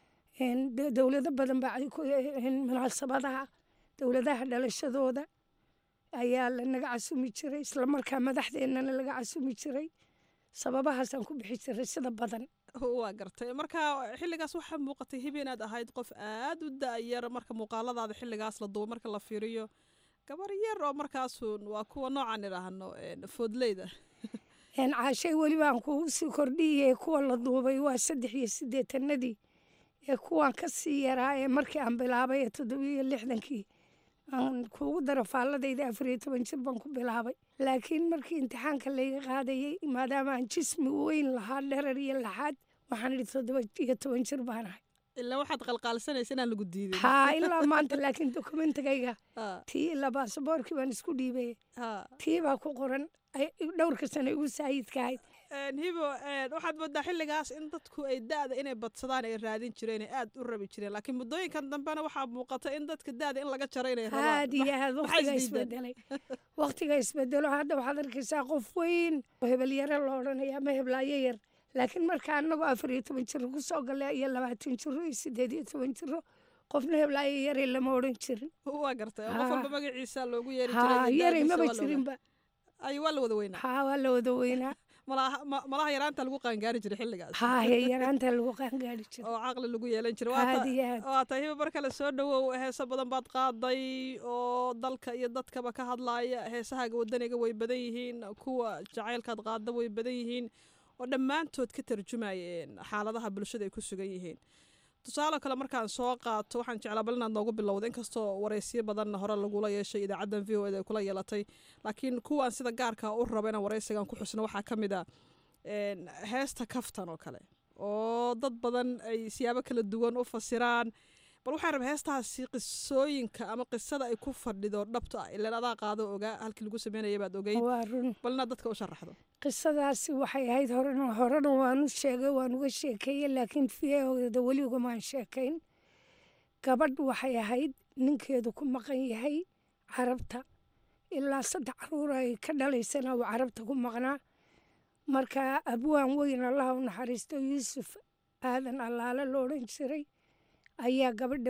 dowlado badan baa munaasabadaha dowladaha dhalashadooda ayaa lanaga casumi jiray islamarkaa madaxdeennana laga casumi jiray sababahaasaan ku bixi jiray sida badan waa gartay marka xilligaas waxaa muuqatay hibi inaad ahayd qof aad u da-yar marka muuqaaladaada xilligaas la duubo marka la fiiriyo gabar yar oo markaasun waa kuwa noocaan idhaahno foodleyda caashay weliba aan kugu sii kordhiyey kuwa la duubay waa saddex iyo siddeetanadii ee kuwaan ka sii yaraa ee markii aan bilaabay ee toddobiyo lixdankii aan kuugu daro faalladayda afar iyo toban jir baan ku bilaabay laakiin markii imtixaanka layga qaadayey maadaama aan jismi weyn lahaa dherar iyo laxaad waxaan idhi toddoba iyo toban jir baan ahay ilaa waxaad qalqaalisanaysa inaan lagu diidin haa ilaa maanta laakiin dokumentigayga tii ilaa baasaboorkii baan isku dhiibay tii baa ku qoran dhowrka sano igu saayidka ahayd hibo waxaad moodaa xilligaas in dadku ay da-da inay badsadaan ay raadin jireen ay aad u rabi jireen laakiin muddooyinkan dambena waxaa muuqata in dadka da-da in laga jaro inay rabaan aad iyo aad waqtiga isbedelay waqtiga isbedelo hadda waxaad arkaysaa qof weyn oo hebelyare la odhanaya ama heblaayo yar laakiin marka anagoo afar iyo toban jiro kusoo gala iyo labaatan jiro iyo sideed iyo toban jiro qofna heblaayo yare lama odhan jirin waa gartay qof walba magaciisa loogu yeeri yaray maba jirinba ay waa la wada weynaa haa waa la wada weynaa malaha yaraanta lagu qaangaari jiray xilligaas haahe yaraanta lagu qaangaari jiray oo caqli lagu yeelan jiray aad iyo aad waa tahay hiba mar kale soo dhowow heeso badan baad qaaday oo dalka iyo dadkaba ka hadlaaya heesahaaga wadaniga way badan yihiin kuwa jacaylkaad qaada way badan yihiin oo dhammaantood ka tarjumayeen xaaladaha bulshada ay ku sugan yihiin tusaale kale markaan soo qaato waxaan jeclaa bal inaad noogu bilowda inkastoo wareysyo badanna hore lagula yeeshay idaacaddan v o eda ay kula yeelatay laakiin kuwaan sida gaarka u raba inaan wareysigan ku xusno waxaa ka mid a heesta kaftan oo kale oo dad badan ay siyaabo kala duwan u fasiraan bal waxaan rabaa heestaasi qisooyinka ama qisada ay ku fadhido dhabta ah ilaan adaa qaado ogaa halkii lagu sameynaya baad ogeyd bal inaad dadka u sharaxdo qisadaasi waxay ahayd horena horena waanu sheegay waan uga sheekeeyey laakiin fiyahoda weli ugamaan sheekayn gabadh waxay ahayd ninkeedu ku maqan yahay carabta ilaa saddex caruur ay ka dhalaysana uu carabta ku maqnaa marka abwaan weyn allaha u naxariisto yuusuf aadan allaale lo odhan jiray ayaa gabadha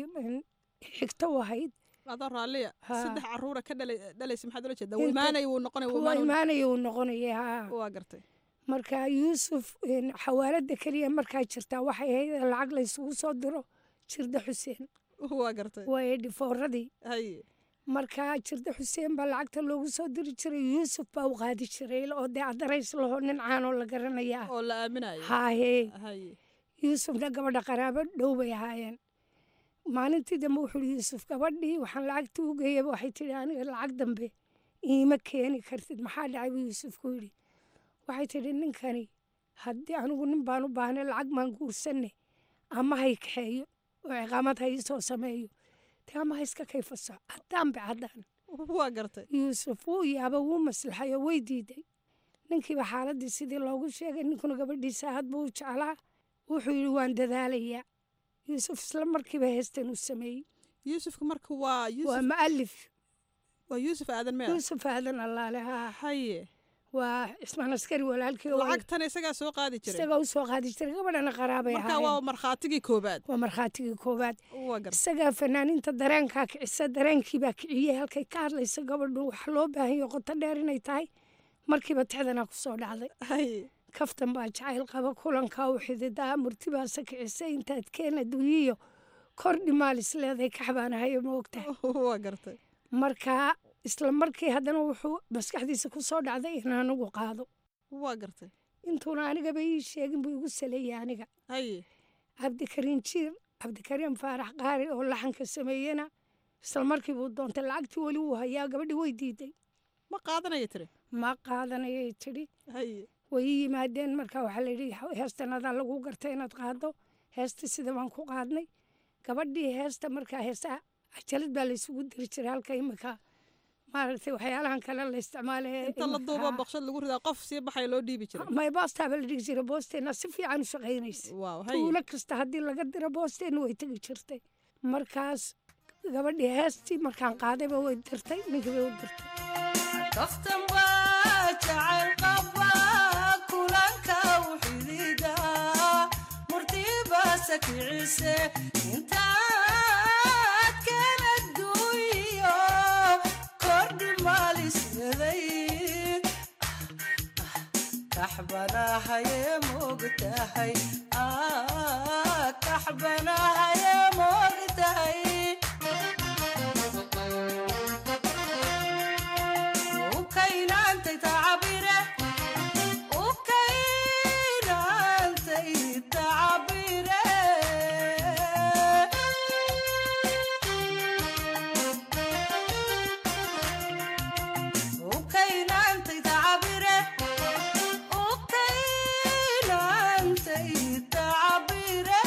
xigto u ahayd adoo raalliya saddex caruura ka dhalaysa maxaad ula jeedaa imaanaya wuu noqonaya kuwa imaanaya uu noqonaya haa waa gartay marka yuusuf xawaalada keliya markaa jirtaa waxay ahayd in lacag la isugu soo diro jirda xuseen waa gartay waa edhifooradii haye marka jirda xuseen baa lacagta loogu soo diri jiray yuusuf baa u qaadi jiray oo dee adarays laho nin caanoo la garanaya oo la aaminayo haahee haye yuusufna gabadha qaraabo dhow bay ahaayeen maalintii dambe wuxuu yihi yuusuf gabadhii waxaan lacagtii u geeyaba waxay tidhi aniga lacag dambe iima keeni kartid maxaa dhacay buu yuusuf ku yidhi waxay tidhi ninkani haddii anigu nin baan u baahnay lacag maan guursanne ama hay kaxeeyo oo ciqaamad ha ii soo sameeyo te ama ha iska kayfaso caddaan be caddaan waa gartay yuusuf wuu yaaba wuu maslaxay oo way diiday ninkiiba xaaladdii sidii loogu sheegay ninkuna gabadhiisa aad buu u jeclaa wuxuu yidhi waan dadaalayaa yuusuf isla markiiba heestan uu sameeyey yuusufka marka waa waa mu'alif waa yuusuf aadan mea yuusuf aadan allaale haa haye waa cismaan askari walaalkii lacagtan isagaa soo qaadi jiray isagaa u soo qaadi jiray gabadhana qaraabay marka waa markhaatigii koobaad waa markhaatigii koobaad waa gartay isagaa fanaaniinta dareenkaa kicisa dareenkiibaa kiciyey halkay ka hadlaysa gabadhu waxa loo baahanyo qoto dheer inay tahay markiiba tixdanaa ku soo dhacday haye kaftan baa jacayl qaba kulankaa u xididaa murtibaasa kicisay intaad keen adduunyiyo kordhi maalis leeday kaxbaanahayo ma ogtahay waa gartay marka isla markii haddana wuxuu maskaxdiisa ku soo dhacday in anigu qaado waa gartay intuuna anigaba ii sheegin buu igu saleeyey aniga haye cabdikariin jiir cabdikariin faarax qaari oo laxanka sameeyena isla markii buu doontay lacagtii weli wuu hayaa gabadhii way diiday ma qaadanaya tiri ma qaadanayay tidhi haye way ii yimaadeen marka waxaa la yidhi heestan adaa lagu gartay inaad qaado heesta sida baan ku qaadnay gabadhii heesta markaa heesta cajalad baa laysugu diri jiray halka imika maaragtay waxyaalahan kale la isticmaalay inta la duubo boqshad lagu ridaa qof sii baxaya loo dhiibi jiray may boostaaba la dhigi jiray boosteenna si fiican u shaqaynaysa tuulo kasta haddii laga diro boosteenna way tegi jirtay markaas gabadhii heestii markaan qaadayba way dirtay ninkii bay u dirtay kaftan baa jacayl qaba kulanka u xidida murtibaasa kicise intaad kala duuyo kordhi maalisyaday kaxbanahaye moogtahay kaxbanahaye moogtahay ukaynantay tacabire ukaynantay tacabire ukaynantay tacabire ukaynantay tacabire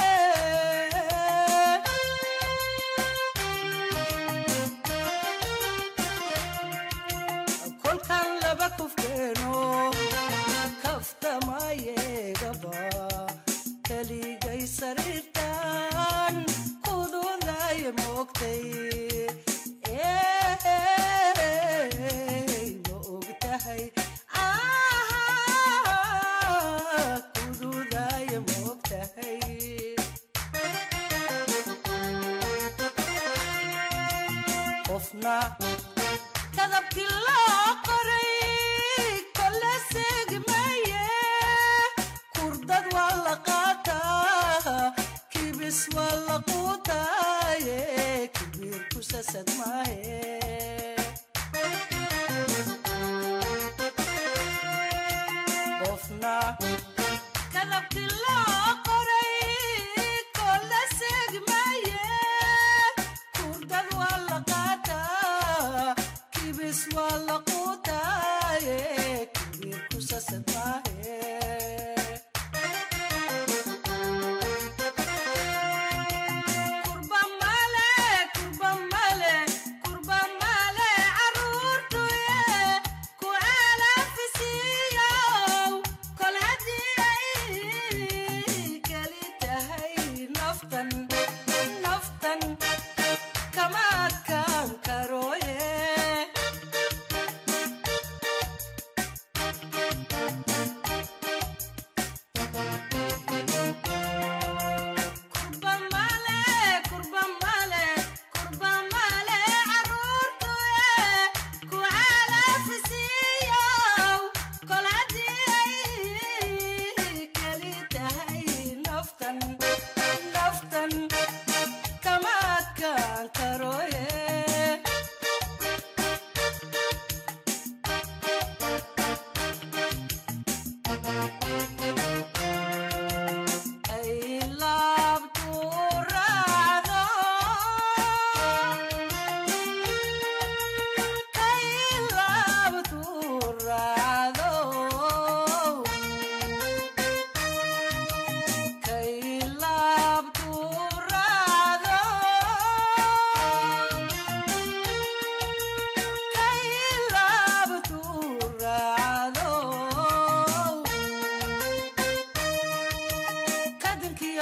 kolkan laba kufkeeno kaftamayeegaba keligay sariirtan kududaye moogtay ma ogtahay kududaye moogtahay qofna kadabkii loo qoray kole seegmaye kurdad waa la qaataa kibis waa la quutaaye kibir ku sasad maahe qofna kadabkii loo qoray kole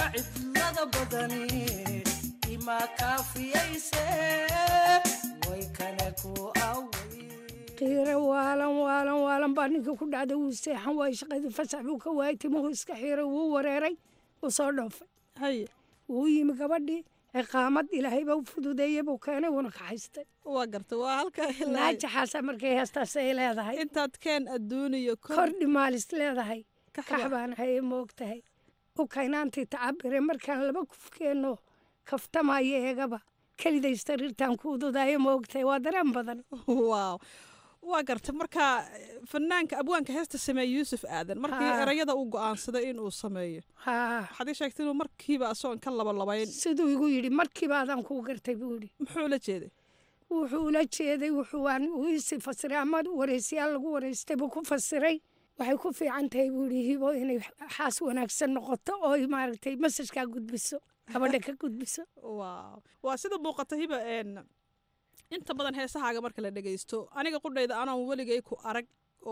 aniga cidlada badani ima kaafiyayse way kale ku away qiiro waalan waalan waalan baa ninka ku dhacday wuu seexan waayey shaqadii fasax buu ka waayey timuhu iska xiiray wuu wareeray wuu soo dhoofay haye wuu yimi gabadhii ciqaamad ilaahayba u fududeeyey buu keenay wuuna kaxaystay waa garta waa halka naajaxaasa markay heestaas ay leedahay intaad keen adduuniyo kordhi maalis leedahay kax baan haye moogtahay u kaynaantii tacabire markaan laba kufkeenno kaftamayo eegaba keliday sariirtaan ku ududaayo moogtahay waa dareen badan waaw waa garta marka fanaanka abwaanka heesta sameeye yuusuf aadan markii Haa. erayada uu go'aansaday inuu sameeyo waxaad ii sheegtay inuu markiiba asoon ka labalabayn siduu igu yidhi markiiba adaan kuu gartay buu yidhi muxuu la jeeday wuxuu ula jeeday wuxuu aan uu isi fasiray ama wareysiyaal lagu wareystay buu ku fasiray waxay ku fiican tahay buu yidhi hibo inay xaas wanaagsan noqoto oo ay maaragtay masajkaa gudbiso gabadha ka gudbiso waaw waa sida muuqata hiba een inta badan heesahaaga marka la dhegaysto aniga qudhayda anaan weligay ku arag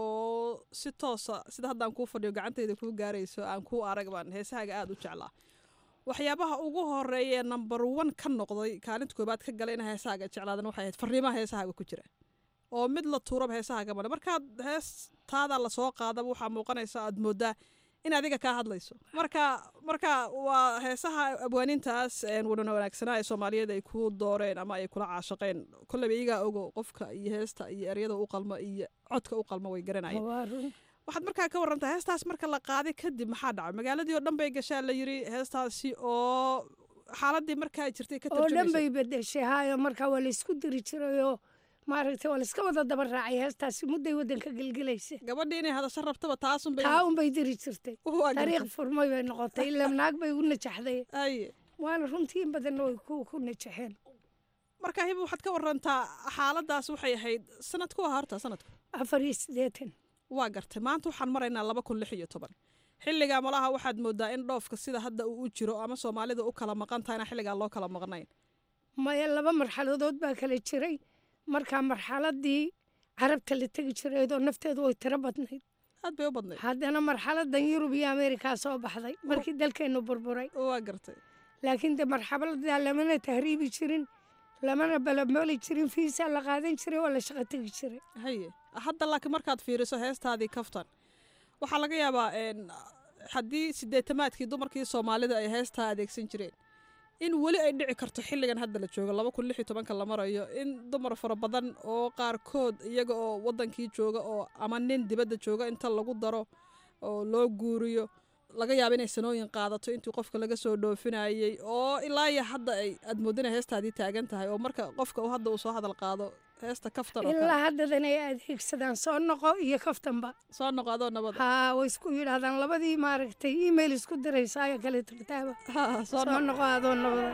oo si toosa sida haddaan kuu fadhiyo gacantayda kuu gaarayso aan kuu arag baan heesahaaga aada u jeclaa waxyaabaha ugu horeeya number one ka noqday kaalinta koobaad ka galay in heesahaaga jeclaadan waxay ahayd fariimaha heesahaaga ku jira oo mid la tuuraba heesahaaga male markaad heestaada lasoo qaadaba waxaa muuqanaysa aad moodaa in adiga kaa hadlayso marka marka waa heesaha abwaanintaas een wadana wanaagsanaa ee soomaaliyeed ay ku dooreen ama ay kula caashaqeen kolleyba iyagaa ogo qofka iyo heesta iyo eryada u qalma iyo codka u qalma way garanayeen waa run waxaad markaa ka warantaa heestaas marka la qaaday kadib maxaa dhacay magaaladii oo dhan bay gashaa la yiri heestaasi oo xaaladii markaa jirtay ka oo dhan tarjumaysa bay bedeshay haayo markaa waa laysku diri jirayoo maaragtay waa layska wada daba raacay heestaasi mudday waddanka gelgelaysa gabadhii inay hadasho rabtaba taasunbay taa unbay diri jirtay Waa taariikh gartay. furmay bay noqotay ilaa naag bay u najaxday Aye. waana runtii in badanna way ku ku najaxeen marka hiba waxaad ka warantaa xaaladaas waxay ahayd sanadku waa horta sanadku afar iyo siddeetan waa gartay maanta waxaan maraynaa laba kun lix iyo toban xilligaa malaha waxaad moodaa in dhoofka sida hadda uu u jiro ama soomaalida u kala maqan tahay inaan xilligaa loo kala maqnayn maya laba marxaladood baa kala jiray markaa marxaladii carabta la tegi jiraydoo nafteedu way tiro badnayd aad bay u badnayd haddana marxaladan yurub iyo ameerikaa soo baxday markii dalkeennu burburay waa gartay laakiin de marxaladaa lamana tahriibi jirin lamana balabali jirin fiisaa la qaadan jiray waa la shaqo tegi jiray haye hadda laakiin markaad fiiriso heestaadii kaftan waxaa laga yaabaa een, haddii sideetamaadkii dumarkii soomaalida ay heestaa adeegsan jireen in weli ay dhici karto xilligan hadda la joogo laba kun lix iyo tobanka la marayo in dumar fara badan oo qaarkood iyaga oo wadankii jooga oo ama nin dibadda jooga inta lagu daro oo loo guuriyo laga yaabo inay sanooyin qaadato intii qofka laga soo dhoofinayay oo ilaa iyo hadda ay aad moodina heestaadii taagan tahay oo marka qofka uu hadda uu soo hadal qaado heesta kaftan oo kale ilaa haddadan ay adeegsadaan soo noqo iyo kaftanba soo noqo adoo nabada haa way isku yidhaahdaan labadii maaragtay email isku diraysaa ayo kale tagtaaba soo soo noqo adoo nabada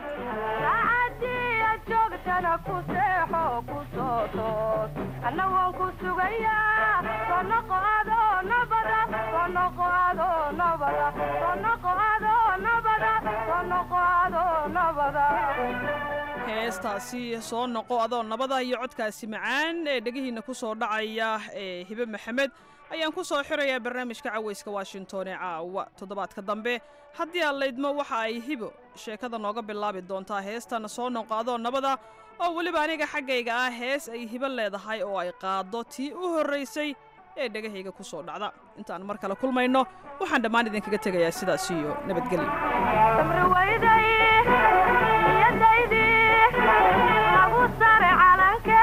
joogtana ku seexo ku soo toos anna waan ku sugayaa soo noqo adoo nabada soo noqo adoo nabada soo noqo adoo nabada soo noqo adoo nabada heestaasi soo noqo adoo nabada iyo codkaasi macaan ee dhegihiina ku soo dhacaya ee hibe maxamed ayaan ku soo xirayaa barnaamijka cawayska washington ee caawa toddobaadka dambe haddii aan laydmo waxa ay hibo sheekada nooga bilaabi doontaa heestan soo noqo adoo nabada oo weliba aniga xaggayga ah hees ay hibo leedahay oo ay qaaddo tii u horraysay ee dhegahayga ku soo dhacda intaan mar kale kulmayno waxaan dhammaan idinkaga tegayaa sidaas iyo nabadgelyo samri wayday iyadaydii lagu sare calanke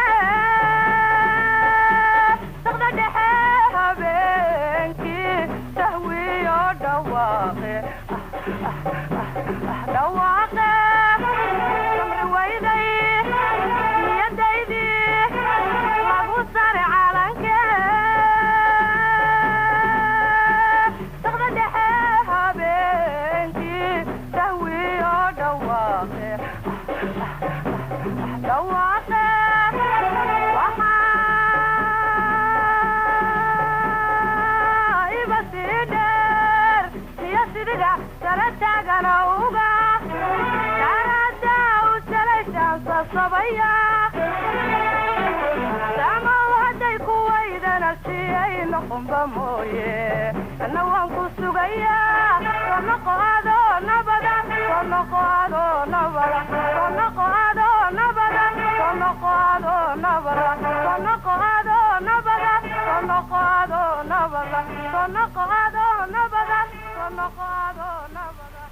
saqda dhexe habeenkii sahwiyo dhawaaqe dhawaaqe samri wayday iyadaydii lagu sare calanke saqda dhexe habeenkii sahwiyo dhawaaqe dhawaaqe waxaa iba sii dheer iyo sidida sare taagana uga karada u salashaansa sabaya samaw hadday ku waydana siyay noqonba mooye anna waan ku sugayaa soo noqo adoo nabada noqo adoo nabada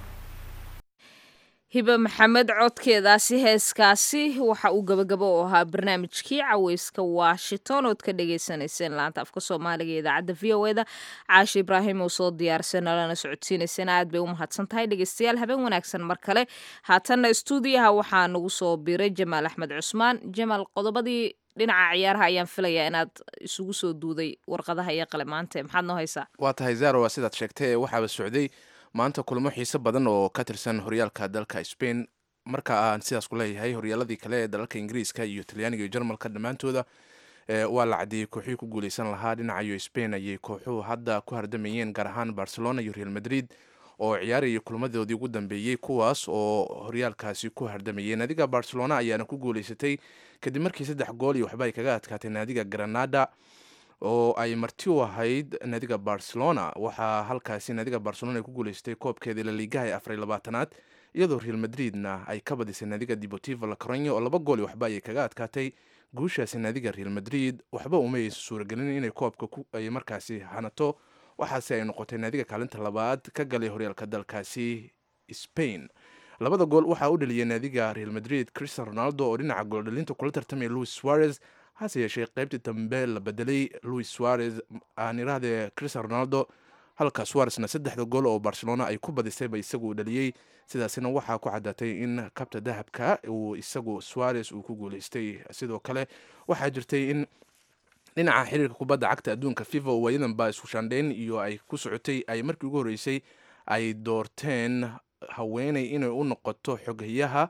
hibe maxamed codkeedaasi heeskaasi waxa uu gabagabo u ahaa barnaamijkii caweyska washington ood ka dhagaysanayseen laanta afka soomaaliga ee idaacadda v o eda caashe ibraahim oo soo diyaarsan nalana socodsiinaysana aad bay u mahadsan tahay dhegeystayaal habeen wanaagsan mar kale haatanna stuudiyaha waxaa nagu soo biray jamaal axmed cusmaan jamaal qodobadii dhinaca ciyaaraha ayaan filayaa inaad isugu soo duuday warqadaha iyo qalemaante maxaad noo haysaa waa tahay zaro waa sidaad sheegtay waxaaba socday maanta kulamo xiise badan oo ka tirsan horyaalka dalka spain marka aan sidaas ku leeyahay horyaaladii kale ee dalalka ingiriiska iyo talyaaniga iyo jarmalka dhammaantooda waa la caddeeyey kooxihii ku guuleysan lahaa dhinacayo spain ayay kooxuhu hadda ku hardamayeen gaar ahaan barcelona iyo real madrid oo ciyaaraya kulmadoodii ugu dambeeyey kuwaas oo horyaalkaasi ku hardamayay naadiga barcelona ayaana ku guuleysatay kadib markii saddex gool iyo waxba ay kaga adkaatay naadiga granada oo ay marti u ahayd naadiga barcelona waxaa halkaasi naadiga barcelona ay ku guuleysatay koobkeedii laliigaha ee afar labaatanaad iyadoo real madridna ay ka badisay naadiga deportivo la coronyo oo laba gool iyo waxba ayay kaga adkaatay guushaasi naadiga real madrid waxba uma aysan suuragelin inay koobka ay markaasi hanato waxaase ay noqotay naadiga kaalinta labaad ka galay horyaalka dalkaasi spain labada gool waxaa u dhaliyay naadiga real madrid christian ronaldo oo dhinaca gooldhalinta kula tartamaya louis suarez hase yeeshee qaybtii dambe la bedelay louis suarez aan irahdee christian ronaldo halka suarezna saddexda gool oo barcelona ay ku badisayba isagu dhaliyey sidaasina waxaa ku caddaatay in kabta dahabka uu isagu suarez uu ku guuleystay sidoo kale waxaa jirtay in dhinaca xiriirka kubadda cagta adduunka fifa oo waayadanba isku shaandheyn iyo ay ku socotay ay markii ugu horreysay ay doorteen haweeney inay u noqoto xoghayaha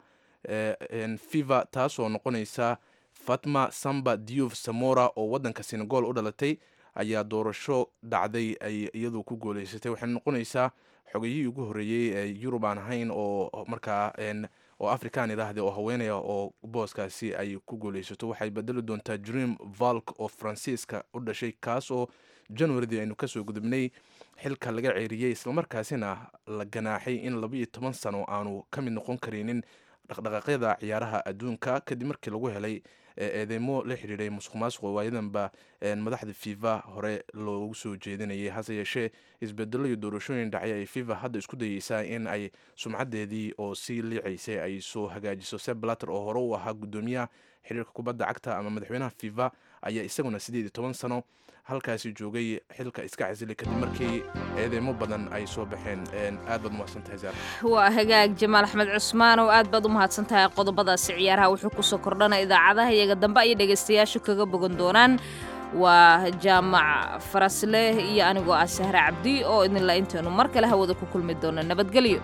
fifa taasoo noqonaysa fatma samba diouf samora oo waddanka senegal u dhalatay ayaa doorasho dhacday ay iyadu ku gooleysatay waxay noqonaysaa xogayihii ugu horreeyey ee yurub aan ahayn oo markaa oo african idhaahde oo haweenaya oo booskaasi ay ku guuleysato waxay bedeli doontaa dream valk oo faransiiska u dhashay kaas oo januaridii aynu kasoo gudubnay xilka laga ceeriyey islamarkaasina la ganaaxay in labaiyo toban sano aanu ka mid noqon karinin dhaqdhaqaaqyada ciyaaraha adduunka kadib markii lagu helay eedeymo la xidhiiray musuq maasuq oo waayadanba madaxda fifa hore loogu soo jeedinayay hase yeeshee isbedelo iyo doorashooyin dhacay ay fifa hadda isku dayeysaa in ay sumcadeedii oo sii liicaysay ay soo hagaajiso seblater oo hore u ahaa guddoomiyaha xiriirka kubadda cagta ama madaxweynaha fifa ayaa isaguna sideed iyo toban sano halkaasi joogay xilka iska casilay kadib markii eedeymo badan ay soo baxeen aad baad umahadsantahay zaar waa hagaag jamaal axmed cusmaan oo aad baad u mahadsan tahay qodobadaasi ciyaaraha wuxuu kusoo kordhana idaacadaha iyaga dambe ayay dhegaystayaashu kaga bogan doonaan waa jaamac farasleh iyo anigoo ah sahre cabdi oo idinla intaynu mar kale hawada ku kulmi doono nabadgelyo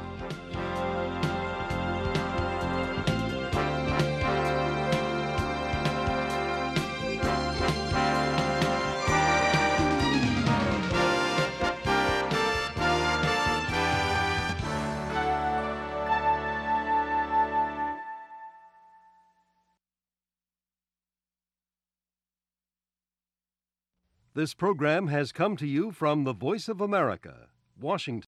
This program has come to you from the Voice of America, Washington.